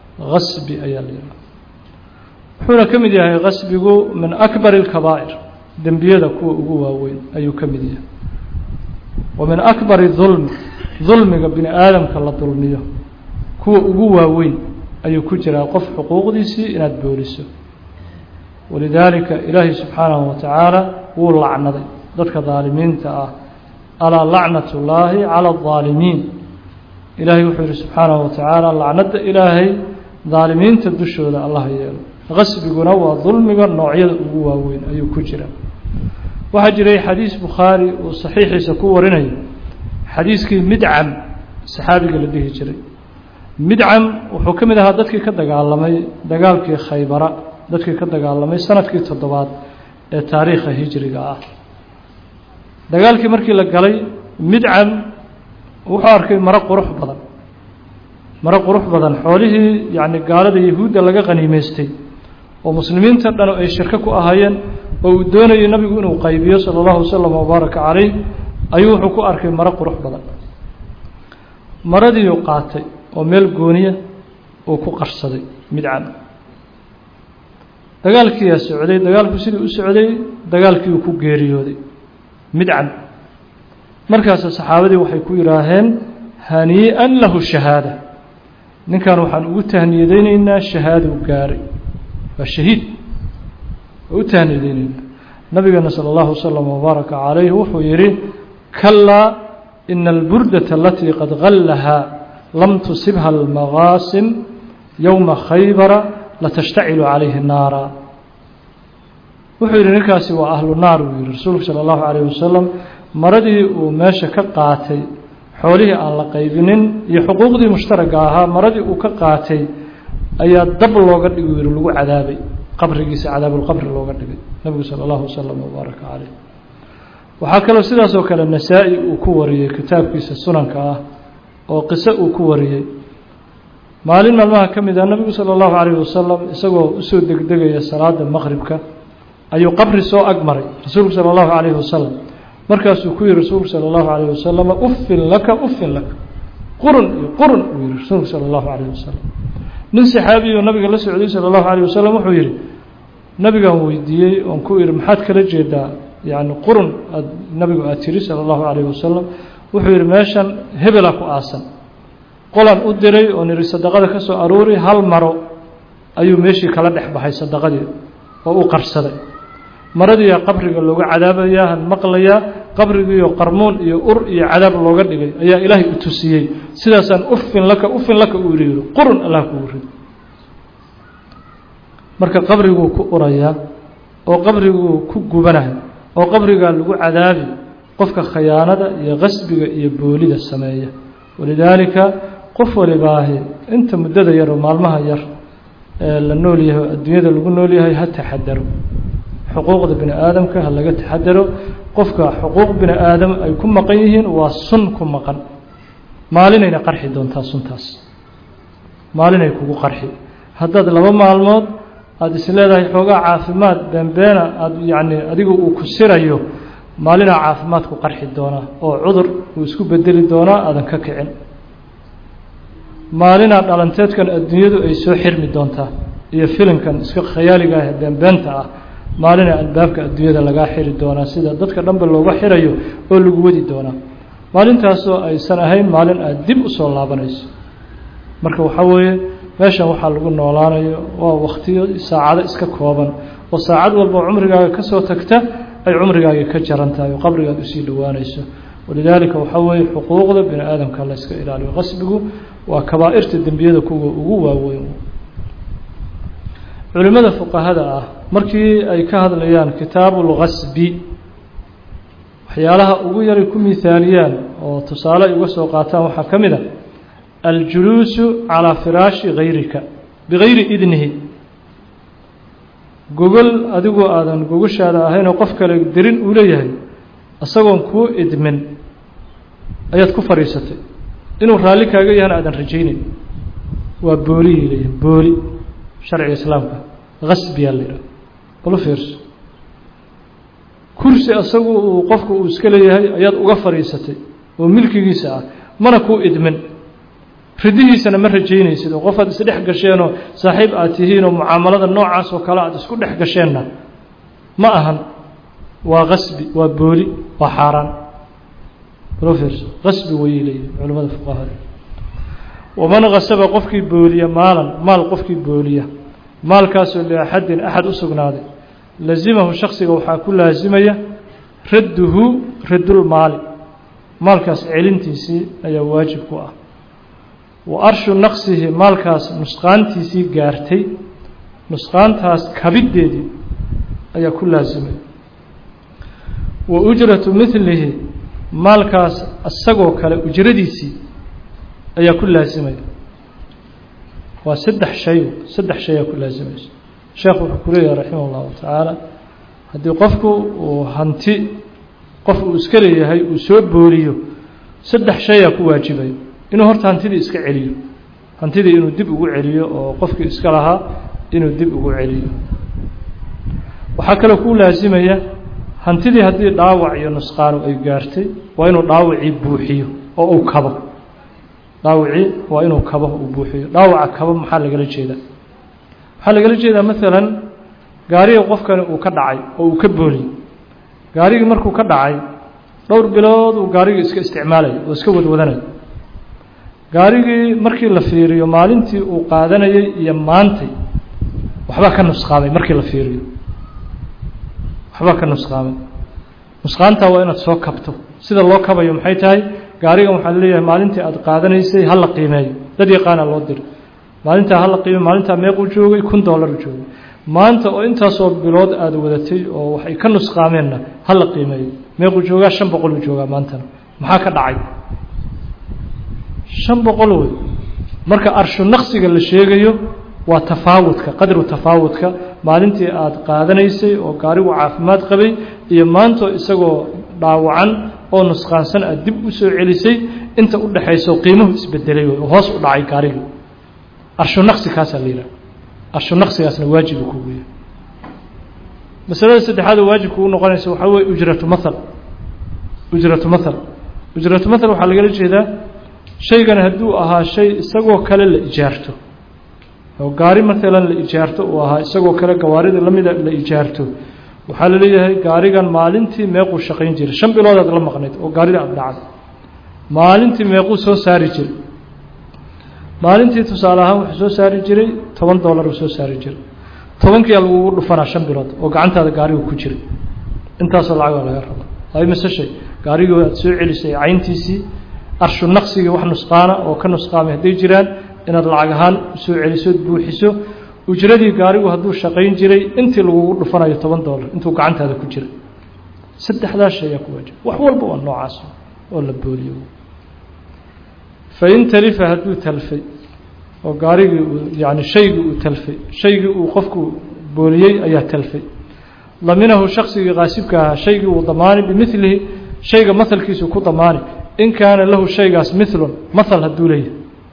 gasbi ayaa la yidhaha wuxuuna ka mid yahay gasbigu min akbar اlkabaa'ir dembiyada kuwa ugu waaweyn ayuu ka mid yahay wa min akbari dulmi dulmiga bini aadamka la dulmiyo kuwa ugu waaweyn ayuu ku jiraa qof xuquuqdiisii inaad booliso walidaalika ilaahay subxaanahu wa tacaala wuu lacnaday dadka daalimiinta ah alaa lacnat ullaahi cala aldaalimiin ilaahay wuxuu yihi subxaanahu wa tacaala lacnadda ilaahay daalimiinta dushooda allah yeelo qasbiguna waa dulmiga noocyada ugu waaweyn ayuu ku jira waxaa jiray xadiis bukhaari uu saxiixiisa ku warinayo xadiiskii midcam saxaabiga la dhihi jiray midcam wuxuu ka mid ahaa dadkii ka dagaalamay dagaalkii khaybara dadkii ka dagaalamay sanadkii toddobaad ee taariikha hijriga ah dagaalkii markii la galay midcam wuxuu arkay maro qurux badan maro qurux badan xoolihii yacni gaalada yahuudda laga qaniimeystay oo muslimiinta dhan ay shirko ku ahaayeen oo uu doonayay nabigu inuu qaybiyo sala allahu wasalam wabaaraka calayh ayuu wuxuu ku arkay maro qurux badan maradiiuu qaatay oo meel gooniya uu ku qarsaday midcam dagaalkiiyaa socday dagaalku sidii u socday dagaalkii uu ku geeriyooday midcam markaasa saxaabadii waxay ku yidhaaheen hanii'an lahu shahaada ninkan waxaan ugu tahniyadeyneynaa shahaaduu gaaray waa shahiid waa u tahniyadeyneynaa nabigeena salى اllahu waslm wbaaraka calayh wuxuu yihi kalaa ina alburdata alatii qad gallahaa lam tusibha almagaasim yowma khaybara latashtacilu calayhi naara wuxuu yihi ninkaasi waa ahlu naar buu yihi rasuulku salى اllahu alayh wasalam maradii uu meesha ka qaatay xoolihii aan la qaybinin iyo xuquuqdii mushtaraga ahaa maradii uu ka qaatay ayaa dab looga dhigi yihi lagu cadaabay qabrigiisa cadaabulqabri looga dhigay nabigu sala allahu wasalam wabaaraka caleyh waxaa kaloo sidaas oo kale nasaa-i uu ku wariyey kitaabkiisa sunanka ah oo qiso uu ku wariyey maalin maalmaha ka mid ah nabigu sala allahu calayh wasalam isagoo usoo degdegaya salaada maqribka ayuu qabri soo ag maray rasuulku sala allahu calayhi wasalam markaasuu ku yihi rasuulku salى اllahu alayh wasalama ufin laka ufin laka qurun iyo qurun uu yihi rasuulku salى اllahu alayh wasalam nin saxaabiyo nabiga la socday salى اllahu alayh wasalam wuxuu yihi nabigaan weydiiyey oon ku ihi maxaad kala jeedaa yani qurun aad nabigu aad tiri salى اllahu alayh wasalam wuxuu yihi meeshan hebela ku aasan qolan u diray oo niri sadaqada ka soo aruuri hal maro ayuu meeshii kala dhex baxay sadaqadii oo u qarsaday maradiiyaa qabriga looga cadaabayaa han maqlayaa qabrigiiyo qarmuun iyo ur iyo cadaab looga dhigay ayaa ilaahay u tusiyey sidaasaan ufin laka ufin laka uu yidhi qurun allah kugu rid marka qabriguu ku urayaa oo qabriguu ku gubanayo oo qabrigaa lagu cadaabi qofka khayaanada iyo qasbiga iyo boolida sameeya walidaalika qof walibaahi inta muddada yar oo maalmaha yar ee la nool yahay oo adduunyada lagu nool yahay ha taxadaro xuquuqda bini aadamka ha laga taxadaro qofka xuquuq bini aadam ay ku maqan yihiin waa sun ku maqan maalinayna qarxi doontaa suntaas maalinay kugu qarxi haddaad laba maalmood aada is leedahay xoogaa caafimaad beenbeena aada yacni adigu uu ku sirayo maalinaa caafimaadku qarxi doonaa oo cudur uu isku bedeli doonaa aadan ka kicin maalinaa dhalanteedkan adduunyadu ay soo xirmi doontaa iyo filimkan iska khayaaliga ah ee beenbeenta ah maalina albaabka adduunyada lagaa xiri doonaa sida dadka dhanba looga xirayo oo lagu wadi doonaa maalintaasoo aysan ahayn maalin aad dib u soo laabanayso marka waxaa weeye meeshan waxaa lagu noolaanayo waa waktiyo saacado iska kooban oo saacad walba cumrigaaga ka soo tagta ay cumrigaaga ka jaran tahay oo qabrigaad usii dhowaanayso walidaalika waxaa weeye xuquuqda bini aadamka la yska ilaaliyo qasbigu waa kabaa'irta dembiyada kuwa ugu waaweyn culimada fuqahada ah markii ay ka hadlayaan kitaabu lgasbi waxyaalaha ugu yaray ku mihaaliyaan oo tusaale ay uga soo qaataan waxaa ka mid a aljuluusu calaa firaashi gayrika bigayri idnihi gogol adigoo aadan gogoshaada ahayn oo qof kale dirin uu leeyahay isagoon kuu idmin ayaad ku fadhiisatay inuu raalli kaaga yahana aadan rajayneyn waa booliyay leeyihin booli sharciga islaamka gasbiyaa la yidhaha balu fiirso kursi asagu uu qofku uu iska leeyahay ayaad uga fadhiisatay oo milkigiisa ah mana kuu idmin ridihiisana ma rajaynaysid oo qof aad isdhex gasheenoo saaxiib aad tihiin oo mucaamalada noocaas oo kale aad isku dhex gasheenna ma ahan waa qasbi waa booli waa xaaraan rofers qasbi wayay leeyihin culamada fuqahada waman kasaba qofkii booliya maalan maal qofkii booliya maalkaasoo liaxadin axad u sugnaaday lazimahu shaksiga waxaa ku laasimaya radduhu raddulmaali maalkaas celintiisii ayaa waajib ku ah wa arshu naqsihi maalkaas nusqaantiisii gaartay nusqaantaas kabiddeedii ayaa ku laasimaya wa ujratu milihi maalkaas isagoo kale ujradiisii ayaa ku laasimaya waa saddex shay saddex shay ayaa ku laasimaysa sheekhu wuxuu ku leeyahay raximah اllahu tacaala haddii qofku uu hanti qof uu iska leeyahay uu soo booliyo saddex shayaa ku waajibaya inuu horta hantidii iska celiyo hantidii inuu dib ugu celiyo oo qofkii iska lahaa inuu dib ugu celiyo waxaa kaloo ku laasimaya hantidii haddii dhaawac iyo nusqaanu ay gaartay waa inuu dhaawacii buuxiyo oo uu kabo dhaawacii waa inuu kabo uu buuxiyo dhaawaca kabo maxaa lagala jeedaa waxaa lagala jeedaa maalan gaariga qofkani uu ka dhacay oo uu ka booliyey gaarigii markuu ka dhacay dhowr bilood uu gaarigii iska isticmaalaya oo iska wadwadanaya gaarigii markii la fiiriyo maalintii uu qaadanayay iyo maantay waxbaa ka nusqaamay markii la fiiriyo waxbaa ka nusqaamay nusqaantaa waa inaad soo kabto sida loo kabayo maxay tahay gaarigan waxaa laleeyahay maalintii aad qaadanaysay hala qiimeeyo dad yaqaana loo diro maalintaa hala qiimeyo maalintaa meequu joogay kun dollar u joogay maanta oo intaasoo bilood aada wadatay oo waxay ka nusqaameenna hala qiimeeyo meequu joogaa shan boqol uu joogaa maantana maxaa ka dhacay shan boqol wey marka arshu naqsiga la sheegayo waa tafaawudka qadru tafaawudka maalintii aada qaadanaysay oo gaarigu caafimaad qabay iyo maanto isagoo dhaawacan oo nusqaansan aad dib u soo celisay inta u dhexayso qiimuhu isbedelay oo hoos u dhacay gaarigii arshu naqsi kaasaa la yidhaha arshu naqsigaasna waajibu kugu yahay masalada saddexaad oo waajib kugu noqonaysa waxaa weye ujratu mathal ujratu mathal ujratu mathal waxaa lagala jeedaa shaygan hadduu ahaa shay isagoo kale la ijaarto oo gaari maalan la ijaarto uu ahaa isagoo kale gawaarida lamida la ijaarto waxaa la leeyahay gaarigan maalintii meequu shaqayn jiray shan bilood aad la maqnayd oo gaarida aada dhacday maalintii meequu soo saari jiray maalintii tusaale ahaan wuxuu soo saari jiray toban dollar uu soo saari jiray tobankiiaa lagugu dhufanaa shan bilood oo gacantaada gaarigu ku jiray intaasoo lacagoo laga rabo ay mise shay gaarigii aad soo celisay cayntiisii arshu naqsigii wax nusqaana oo ka nusqaamay hadday jiraan inaad lacag ahaan soo celisood buuxiso ujradii gaarigu hadduu shaqayn jiray intii lagugu dhufanayo toban dollar intuu gacantaada ku jiray saddexdaas shay ayaa ku waajib wax walba waa noocaas oo la booliyo fain talifa hadduu talfay oo gaarigii uu yani shaygii uu talfay shaygii uu qofku booliyey ayaa talfay daminahu shaksigii qaasibka ahaa shaygii uu damaani bimilihi shayga mahalkiisu ku damaani in kaana lahu shaygaas milun mahal hadduu leeyahay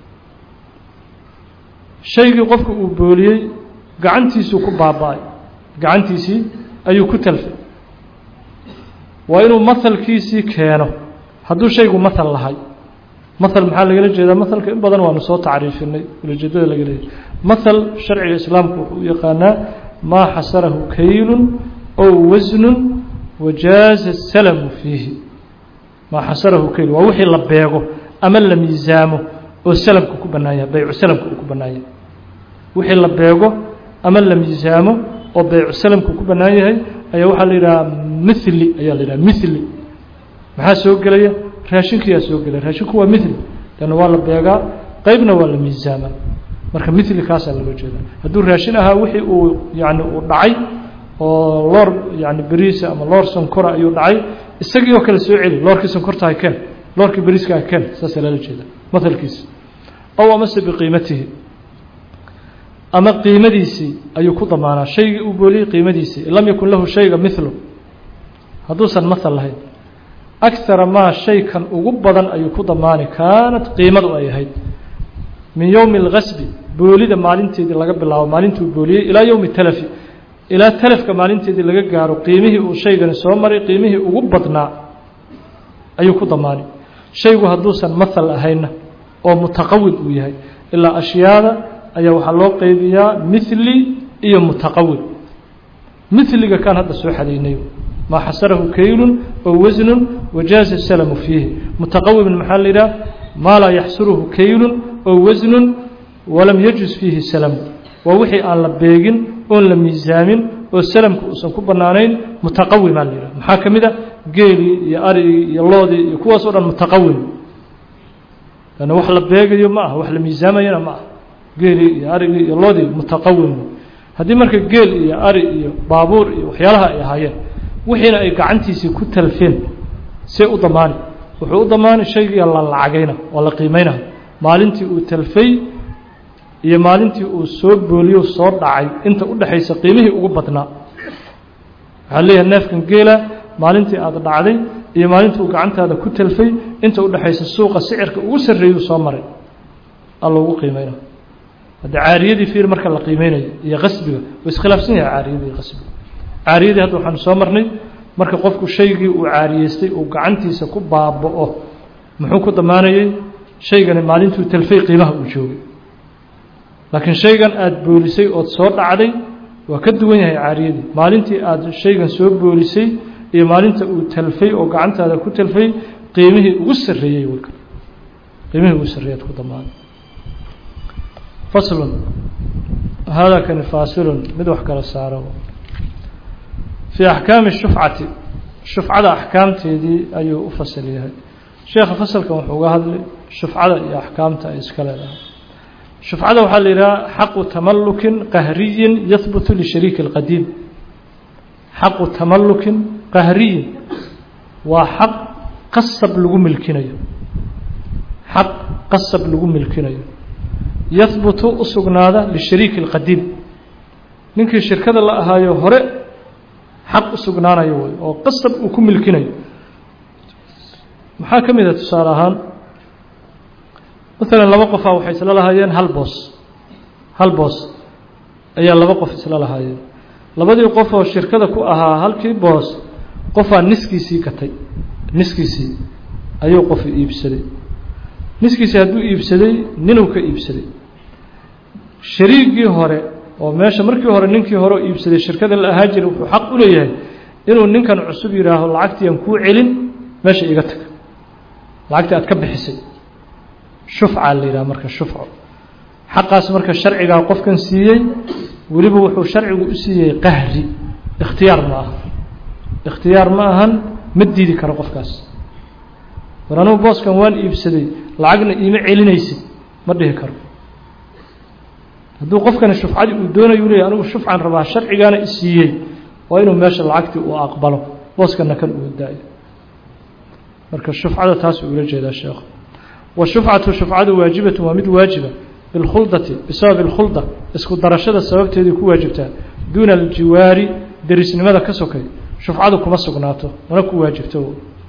shaygii qofku uu booliyey gacantiisuu ku baaba-ay gacantiisii ayuu ku talfay waa inuu mahalkiisii keeno hadduu shaygu mahal lahay mahal maxaa lagala jeedaa mahalka in badan waanu soo tacriifinay ulajeedada laga leeyahy mahal sharciga islaamku wuxuu u yaqaanaa maa xasarahu kaylun ow wasnun wajaaza salamu fiihi maa xasarahu kayl waa wixii la beego ama la miisaamo oo salamka ku bannaan yahay baycu salamka uu ku bannaan yahay wixii la beego ama la miisaamo oo baycu salamku ku bannaan yahay ayaa waxaa la yidhahaa mithli ayaa la yidhaha mithli maxaa soo gelaya raashinkiyaa soo gelaya raashinku waa mithli leanna waa la beegaa qeybna waa la miisaamaa marka mithli kaasaa looga jeeda hadduu raashin ahaa wixii uu yani uu dhacay oo loor yani beriisa ama loor sonkora ayuu dhacay isagii oo kale soo celi loorkii sonkortaha ken loorkii beriiskaha ken saasaa lala jeeda mahalkiisi ow amase biqiimatihi ama qiimadiisii ayuu ku damaanaa shaygii uu booliyey qiimadiisii in lam yakun lahu shayga milu hadduusan mahal lahayn akara maa shaykan ugu badan ayuu ku damaani kaanat qiimadu ay ahayd min yowmi اlgasbi boolida maalinteedii laga bilaabo maalintuu booliyey ilaa yowmi talafi ilaa talafka maalinteedii laga gaaro qiimihii uu shaygani soo maray qiimihii ugu badnaa ayuu ku damaani shaygu hadduusan mahal ahayna oo mutaqawid uu yahay ilaa ashyaada ayaa waxaa loo qeybiyaa mithli iyo mutaqawid mithliga kaan hadda soo xadaynay maa xasarahu kaylun ow wasnun wajaaza salamu fiihi mutaqawimin maxaa la yidhaha maa laa yaxsuruhu kaylun ow wasnun walam yajuz fiihi salamu waa wixii aan la beegin oon la miisaamin oo salamka uusan ku bannaanayn mutaqawimaa la yidhaha maxaa ka mid a geelii iyo arigii iyo loodii iyo kuwaas o dhan mutaqawim lanna wax la beegayo ma aha wax la miisaamayana ma aha geelii iyo arigii iyo loodii mutaqawim haddii marka geel iyo ari iyo baabuur iyo waxyaalaha ay ahaayeen wixiina ay gacantiisii ku talfeen see u damaani wuxuu u damaani shaygii la lacagayna oo la qiimeynaya maalintii uu talfay iyo maalintii uu soo booliyo soo dhacay inta u dhexaysa qiimihii ugu badnaa waxaa leeyahay neefkan geela maalintii aada dhacday iyo maalintii uu gacantaada ku talfay inta u dhexaysa suuqa sicirka ugu sarreeyuu soo maray alla ugu qiimeyna hadda caariyadii fiir marka la qiimeynayo iyo qasbiga way iskhilaafsan yahay caariyadii iyo qasbiga caariyadii hadda waxaanu soo marnay marka qofku shaygii uu caariyeystay uu gacantiisa ku baaba'o muxuu ku damaanayey shaygani maalintuu talfay qiimaha uu joogay laakiin shaygan aada boolisay ood soo dhacday waa ka duwan yahay caariyadii maalintii aada shaygan soo boolisay iyo maalinta uu talfay oo gacantaada ku talfay qiimihii ugu sarreeyey wlka qiimihii ugu sarreeyaad ku damaanay faslun hada kani faasilun mid wax kala saaro fii axkaami shufcati shufcada axkaamteedii ayuu u fasal yahay sheekha fasalkan wuxuu uga hadlay shufcada iyo axkaamta ay iska leedahay shufcada waxaa la yidhaha xaqu tamalukin qahriyin yahbutu lishariiki اlqadiim xaqu tamalukin qahriyin waa xaq qasab lagu milkinayo xaq qasab lagu milkinayo yahbutu u sugnaada lishariiki اlqadiim ninkii shirkada la ahaayo hore xaq u sugnaanayo wey oo qasab uu ku milkinayo maxaa ka mid a tusaale ahaan maalan laba qofaa waxay isla lahaayeen hal boos hal boos ayaa laba qof isla lahaayeen labadii qof oo shirkada ku ahaa halkii boos qofaa niskiisii gatay niskiisii ayuu qofu iibsaday niskiisii hadduu iibsaday ninuu ka iibsaday shariigii hore oo meesha markii hore ninkii hore iibsaday shirkada la ahaa jiray wuxuu xaq u leeyahay inuu ninkan cusub yidhaaho lacagtii aan kuu celin meesha iga tag lacagtii aad ka bixisay shufca la yidhaha marka shufco xaqaas marka sharcigaa qofkan siiyey weliba wuxuu sharcigu u siiyey qahri ikhtiyaar ma aha ikhtiyaar ma ahan ma diidi karo qofkaas war anugu booskan waan iibsaday lacagna iima celinaysid ma dhihi karo hadduu qofkani shufcadii uu doonayo u leeyahy anigu shufcan rabaa sharcigaana i siiyey waa inuu meesha lacagtii uu aqbalo booskana kan uu daayo marka shufcada taas uu ula jeedaa sheekhu washufcatu shufcadu waajibatu waa mid waajiba bilkhuldati bisababi اlkhulda isku darashada sababteedii ku waajibtaa duuna aljiwaari derisnimada ka sokay shufcadu kuma sugnaato mana ku waajibto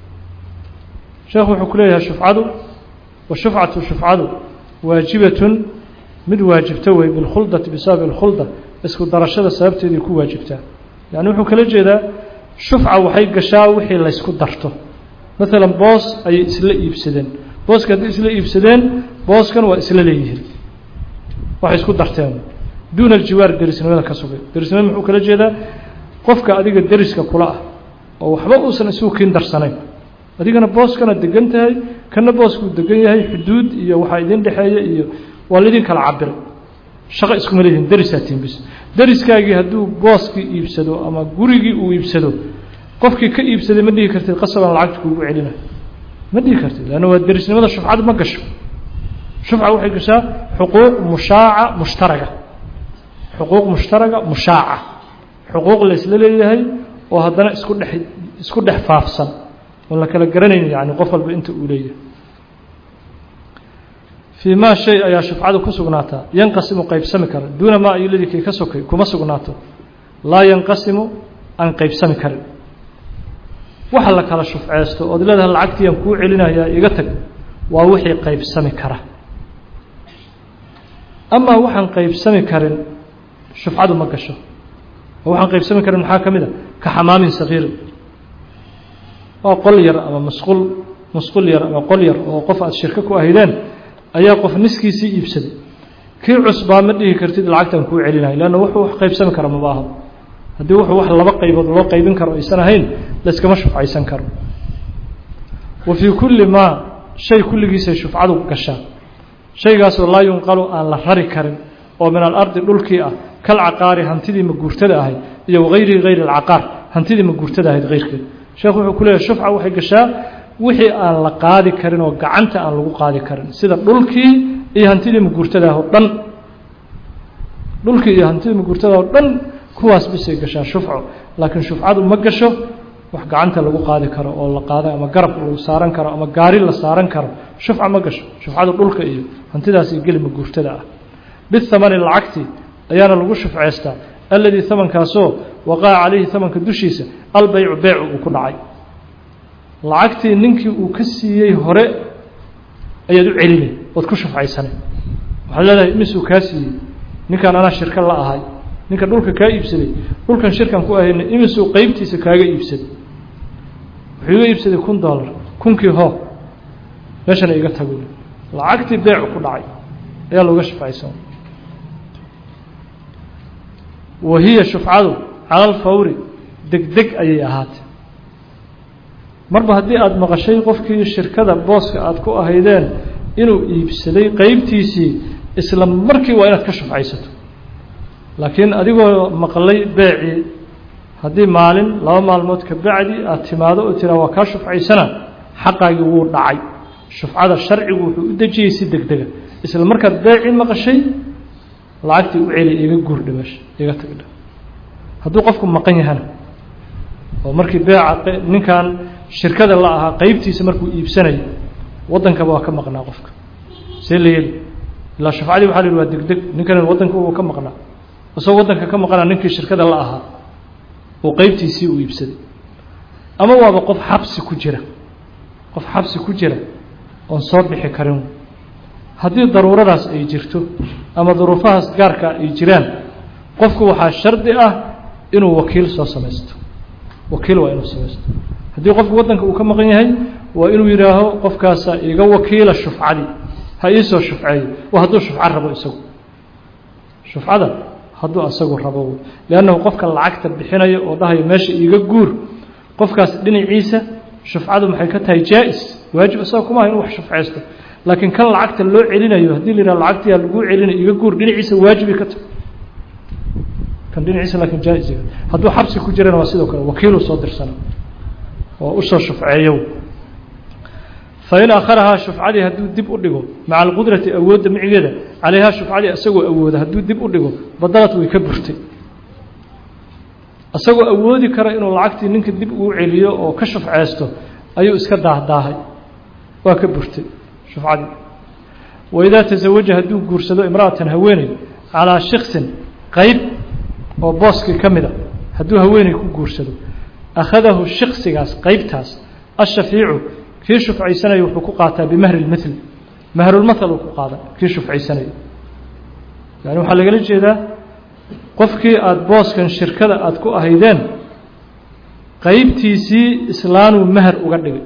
sheekhu wuxuu ku leeyahay shufcadu washufcatu shufcadu waajibatun mid waajibto wey bilkhuldati bisababi اlkhulda isku darashada sababteedii ku waajibtaa yani wuxuu kala jeedaa shufca waxay gashaa wixii laysku darto maalan boos ayay isla iibsadeen booska hadday isla iibsadeen booskan waa isla leeyihiin waxay isku darteen duuna aljiwaar derisnimada ka sugay derisnimada muxuu kala jeedaa qofka adiga deriska kula ah oo waxba uusan isugu kiin darsanayn adigana booskana degan tahay kana booskuu degan yahay xuduud iyo waxaa idin dhexeeya iyo waa laydin kala cabiray shaqo iskuma leedihin derisaa tihin bis deriskaagii hadduu booskii iibsado ama gurigii uu iibsado qofkii ka iibsaday ma dhihi kartid qasabaan lacagta kuugu celina ma dhihi kartid leanna waa derisnimada shufcadu ma gasho shufca waxay gashaa xuquuq mushaaca mushtaraga xuquuq mushtaraga mushaaca xuquuq la isla leeyahay oo haddana isku dhex isku dhex faafsan oon la kala garanayn yani qof walba inta uu leeyahay fii maa shay ayaa shufcadu ku sugnaataa yanqasimu qaybsami kara duuna maa ayuladii kii ka sokay kuma sugnaato laa yanqasimu aan qaybsami karin waxa la kala shufceysto ood leedahay lacagtii aan kuu celinayaa iga tag waa wixii qaybsami kara amaa waxaan qaybsami karin shufcadu ma gasho oo waxaan qaybsami karin maxaa ka mid a ka xamaamin sakiirin waa qol yar ama masquul masquul yar ama qol yar oo qof aada shirko ku ahideen ayaa qof niskiisii iibsaday kii cusbaa ma dhihi kartid lacagtaan kuu celinayo leanna wuxuu wax qaybsami kara maba aha haddii wuxuu wax laba qaybood loo qaybin karo aysan ahayn layskama shufcaysan karo wa fii kulli maa shay kulligiisay shufcadu gashaa shaygaasoo laa yunqalu aan la rari karin oo min alardi dhulkii ah kalcaqaari hantidii maguurtada ahayd iyo wagayrihi hayri alcaqaar hantidii maguurtada ahayd hayrkeed sheekhu wuxuu ku leeyahy shufca waxay gashaa wixii aan la qaadi karin oo gacanta aan lagu qaadi karin sida dhulkii iyo hantidii maguurtada ah oo dhan dhulkii iyo hantidii maguurtada oo dhan kuwaas bisay gashaa shufco laakiin shufcadu ma gasho wax gacanta lagu qaadi karo oo la qaada ama garab lagu saaran karo ama gaari la saaran karo shufca ma gasho shufcadu dhulka iyo hantidaas iyo geli maguurtada ah bithamani lacagti ayaana lagu shufceystaa alladii hamankaasoo waqaca calayhi hamanka dushiisa albeycu beycu uu ku dhacay lacagtii ninkii uu ka siiyey hore ayaad u celinay ood ku shufcaysanay waxaad leedahay misuu kaa siiyey ninkan anaa shirka la ahay ninka dhulka kaa iibsaday dhulkan shirkan ku ahayna imisuu qeybtiisa kaaga iibsaday wuxuu iga iibsaday kun dollar kunkii hoo meeshana iga tago lacagtii beecu ku dhacay ayaa looga shufcaysan wa hiya shufcadu cala alfawri degdeg ayay ahaatay marba haddii aada maqashay qofkii shirkada booska aada ku ahaydeen inuu iibsaday qeybtiisii isla markii waa inaad ka shufcaysato laakiin adigoo maqlay beecii haddii maalin laba maalmood ka bacdi aada timaado oo tiraa waa kaa shufcaysana xaqaagii wuu dhacay shufcada sharcigu wuxuu u dejiyey si deg dega isla markaad beecii maqashay lacagtii u celi iga guurdha meesha iga tagdha hadduu qofku maqan yahana oo markii beeca ninkan shirkada la ahaa qeybtiisa markuu iibsanayo waddankaba waa ka maqnaa qofka see la yeli ilaa shufcadii waxa la yihi waa degdeg ninkan waddanka uu ka maqnaa isagoo waddanka ka maqnaa ninkii shirkada la ahaa oo qeybtiisii uu iibsaday ama waaba qof xabsi ku jira qof xabsi ku jira oon soo bixi karin haddii daruuradaas ay jirto ama duruufahaas gaarka ay jiraan qofku waxaa shardi ah inuu wakiil soo samaysto wakiil waa inuu samaysto haddii qofku waddanka uu ka maqan yahay waa inuu yidhaaho qofkaasa iga wakiila shufcadii ha iisoo shufceeyo waa hadduu shufco rabo isagu shufcada hadduu asagu rabo liannahu qofka lacagta bixinayo oo dhahayo meesha iiga guur qofkaas dhinaciisa shufcadu maxay ka tahay jaa-is waajib isaga kuma aha inu wax shufcaysto laakiin kan lacagta loo celinayo haddii la yidhaha lacagtiyaa laguu celinayo iga guur dhinaciisa waajibay ka tahay kan dhinaciisa laakiin jaa-is hadduu xabsi ku jirana waa sidoo kale wakiiluu soo dirsana oo usoo shufceeyo fain akharahaa shufcadii hadduu dib u dhigo maca alqudrati awoodda micigeeda calayhaa shufcadii isagoo awooda hadduu dib u dhigo badalad way ka burtay isagoo awoodi kara inuu lacagtii ninka dib uu celiyo oo ka shufceysto ayuu iska daahdaahay waa ka burtay shufcadii waidaa tasawaja hadduu guursado imra'atan haweeney calaa shiksin qeyb oo booskii ka mida hadduu haweeney ku guursado akhadahu shiksigaas qeybtaas ashafiicu kii shufcaysanaya wuxuu ku qaataa bimahri lmithl mahrulmathal uu ku qaada kii shufcaysanaya yani waxaa lagala jeedaa qofkii aada booskan shirkada aada ku ahaydeen qeybtiisii islaanuu mahar uga dhigay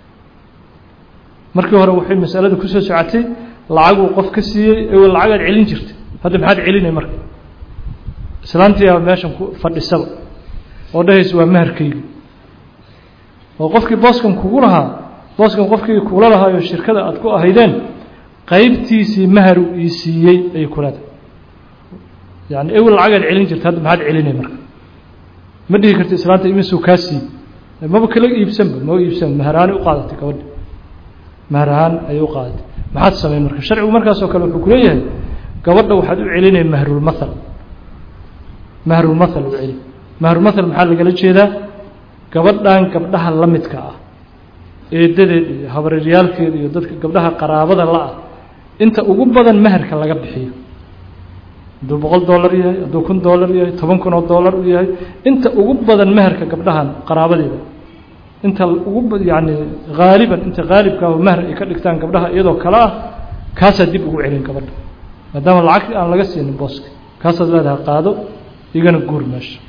markii hore waxay masalada kusoo socotay lacaguu qof ka siiyey ew lacagaad celin jirtay hadda maxaad celinay marka islaantiiaa meeshan ku fadhisaba oo dhahaysa waa maharkaygi oo qofkii booskan kugu lahaa booskan qofkii kula lahaayo shirkada aada ku ahaydeen qeybtiisii maharu ii siiyey ayay kuleedahay yani ewel lacagaad celin jirta hadda maxaad celinay marka ma dhihi karti islaanta imisuu kaa siiyey maba kala iibsanba maba iibsanba maharaani u qaadatay gabadhi mahar ahaan ayay u qaadatay maxaad sameyn marka sharcigu markaasoo kale wuxuu kuleeyahay gabadha waxaad u celinay mahrulmathal mahrulmathal u celi mahrulmathal maxaa lagala jeedaa gabadhan gabdhaha la midka ah eedadeed iyo habareeryaalkeeda iyo dadka gabdhaha qaraabada la-ah inta ugu badan maharka laga bixiyo hadduu boqol dollar yahay hadduu kun dollar yahay toban kun oo dollar u yahay inta ugu badan maharka gabdhahan qaraabadeeda inta ugu yani haaliban inta haalibkaa mahar ay ka dhigtaan gabdhaha iyadoo kale ah kaasaa dib ugu celin gabadha maadaama lacag aan laga siinin booska kaasaad leedahay qaado igana guur meesha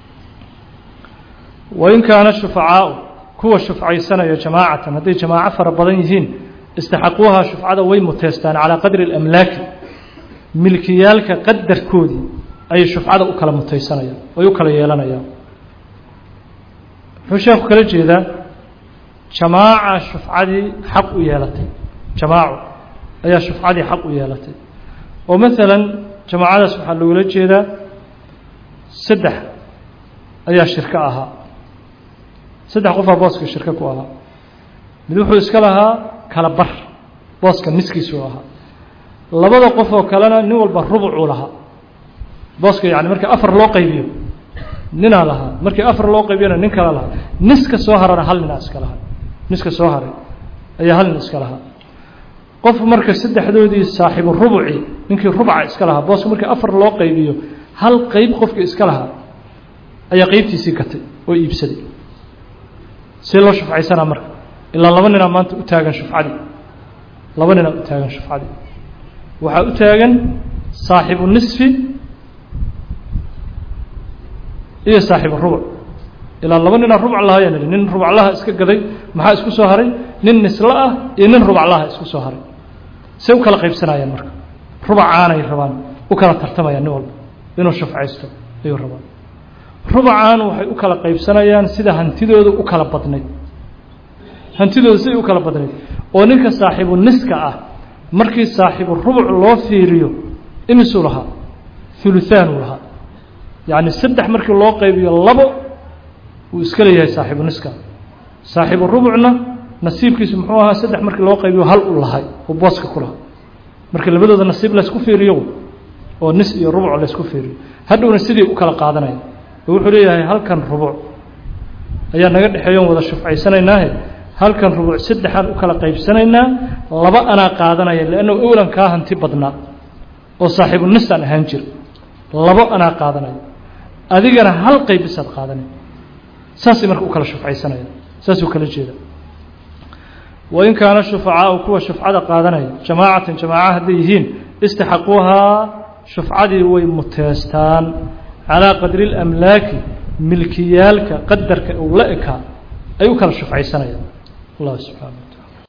wain kaana shufacaau kuwa shufcaysanaya jamaacatan hadday jamaaco fara badan yihiin istaxaquuhaa shufcada way muteystaan calaa qadri اlamlaaki milkiyaalka qadarkoodii ayay shufcada u kala mutaysanayaan ay u kala yeelanayaan wuxuu sheekhu kala jeedaa jamaaca shufcadii xaq u yeelatay jamaaco ayaa shufcadii xaq u yeelatay oo maalan jamaacadaas waxaa loogula jeedaa saddex ayaa shirko ahaa saddex qofaa booska shirko ku ahaa mid wuxuu iska lahaa kala bar booska niskiisuu ahaa labada qof oo kalena nin walba rubucuu lahaa booska yani markii afar loo qaybiyo ninaa lahaa markii afar loo qaybiyona nin kala lahaa niska soo harana hal ninaa iska lahaa niska soo haray ayaa hal nin iska lahaa qof marka saddexdoodii saaxiibu rubuci ninkii rubca iska lahaa booska markii afar loo qaybiyo hal qeyb qofkii iska lahaa ayaa qeybtiisii gatay oo iibsaday see loo shufcaysanaa marka ilaa laba ninaa maanta u taagan shufcadii laba ninaa u taagan shufcadii waxaa u taagan saaxibu nisfi iyo saaxibu rubuc ilaa laba ninaa rubuc lahaayaan ihi nin rubaclaha iska gaday maxaa isku soo haray nin nisla ah iyo nin rubaclaha isku soo haray say u kala qaybsanayaan marka rubacaanay rabaan u kala tartamayaan nin walba inuu shufcaysto ayuu rabaan rubacaan waxay u kala qaybsanayaan sida hantidooda u kala badnayd hantidooda siday u kala badnayd oo ninka saaxiibu niska ah markii saaxiibu rubuc loo fiiriyo imisuu lahaa huluhaanuu lahaa yacni saddex markii loo qaybiyo labo wuu iska leeyahay saaxiibu niska saaxiibu rubucna nasiibkiisu muxuu ahaa saddex markii loo qaybiyo hal u lahay oo booska ku lahaa markii labadooda nasiib laysku fiiriyo oo nis iyo rubuc laysku fiiriyo hadhowna sidii u kala qaadanaya oo wuxuu leeyahay halkan rubuc ayaa naga dhexeeyoon wada shufcaysanaynaahe halkan rubuc saddexaan u kala qaybsanaynaa laba anaa qaadanaya leanna owlan kaa hanti badnaa oo saaxiibu nisaan ahaan jir labo anaa qaadanaya adigana hal qaybisaad qaadanay saasay marka u kala shufcaysanaya saasuu kala jeeda wain kaana shufacaau kuwa shufcada qaadanaya jamaacatan jamaaca hadday yihiin istaxaquuhaa shufcadii way muteestaan calaa qadri اlamlaaki milkiyaalka qadarka uu la ekaa ay u kala shufcaysanayaan allah subxana wa taala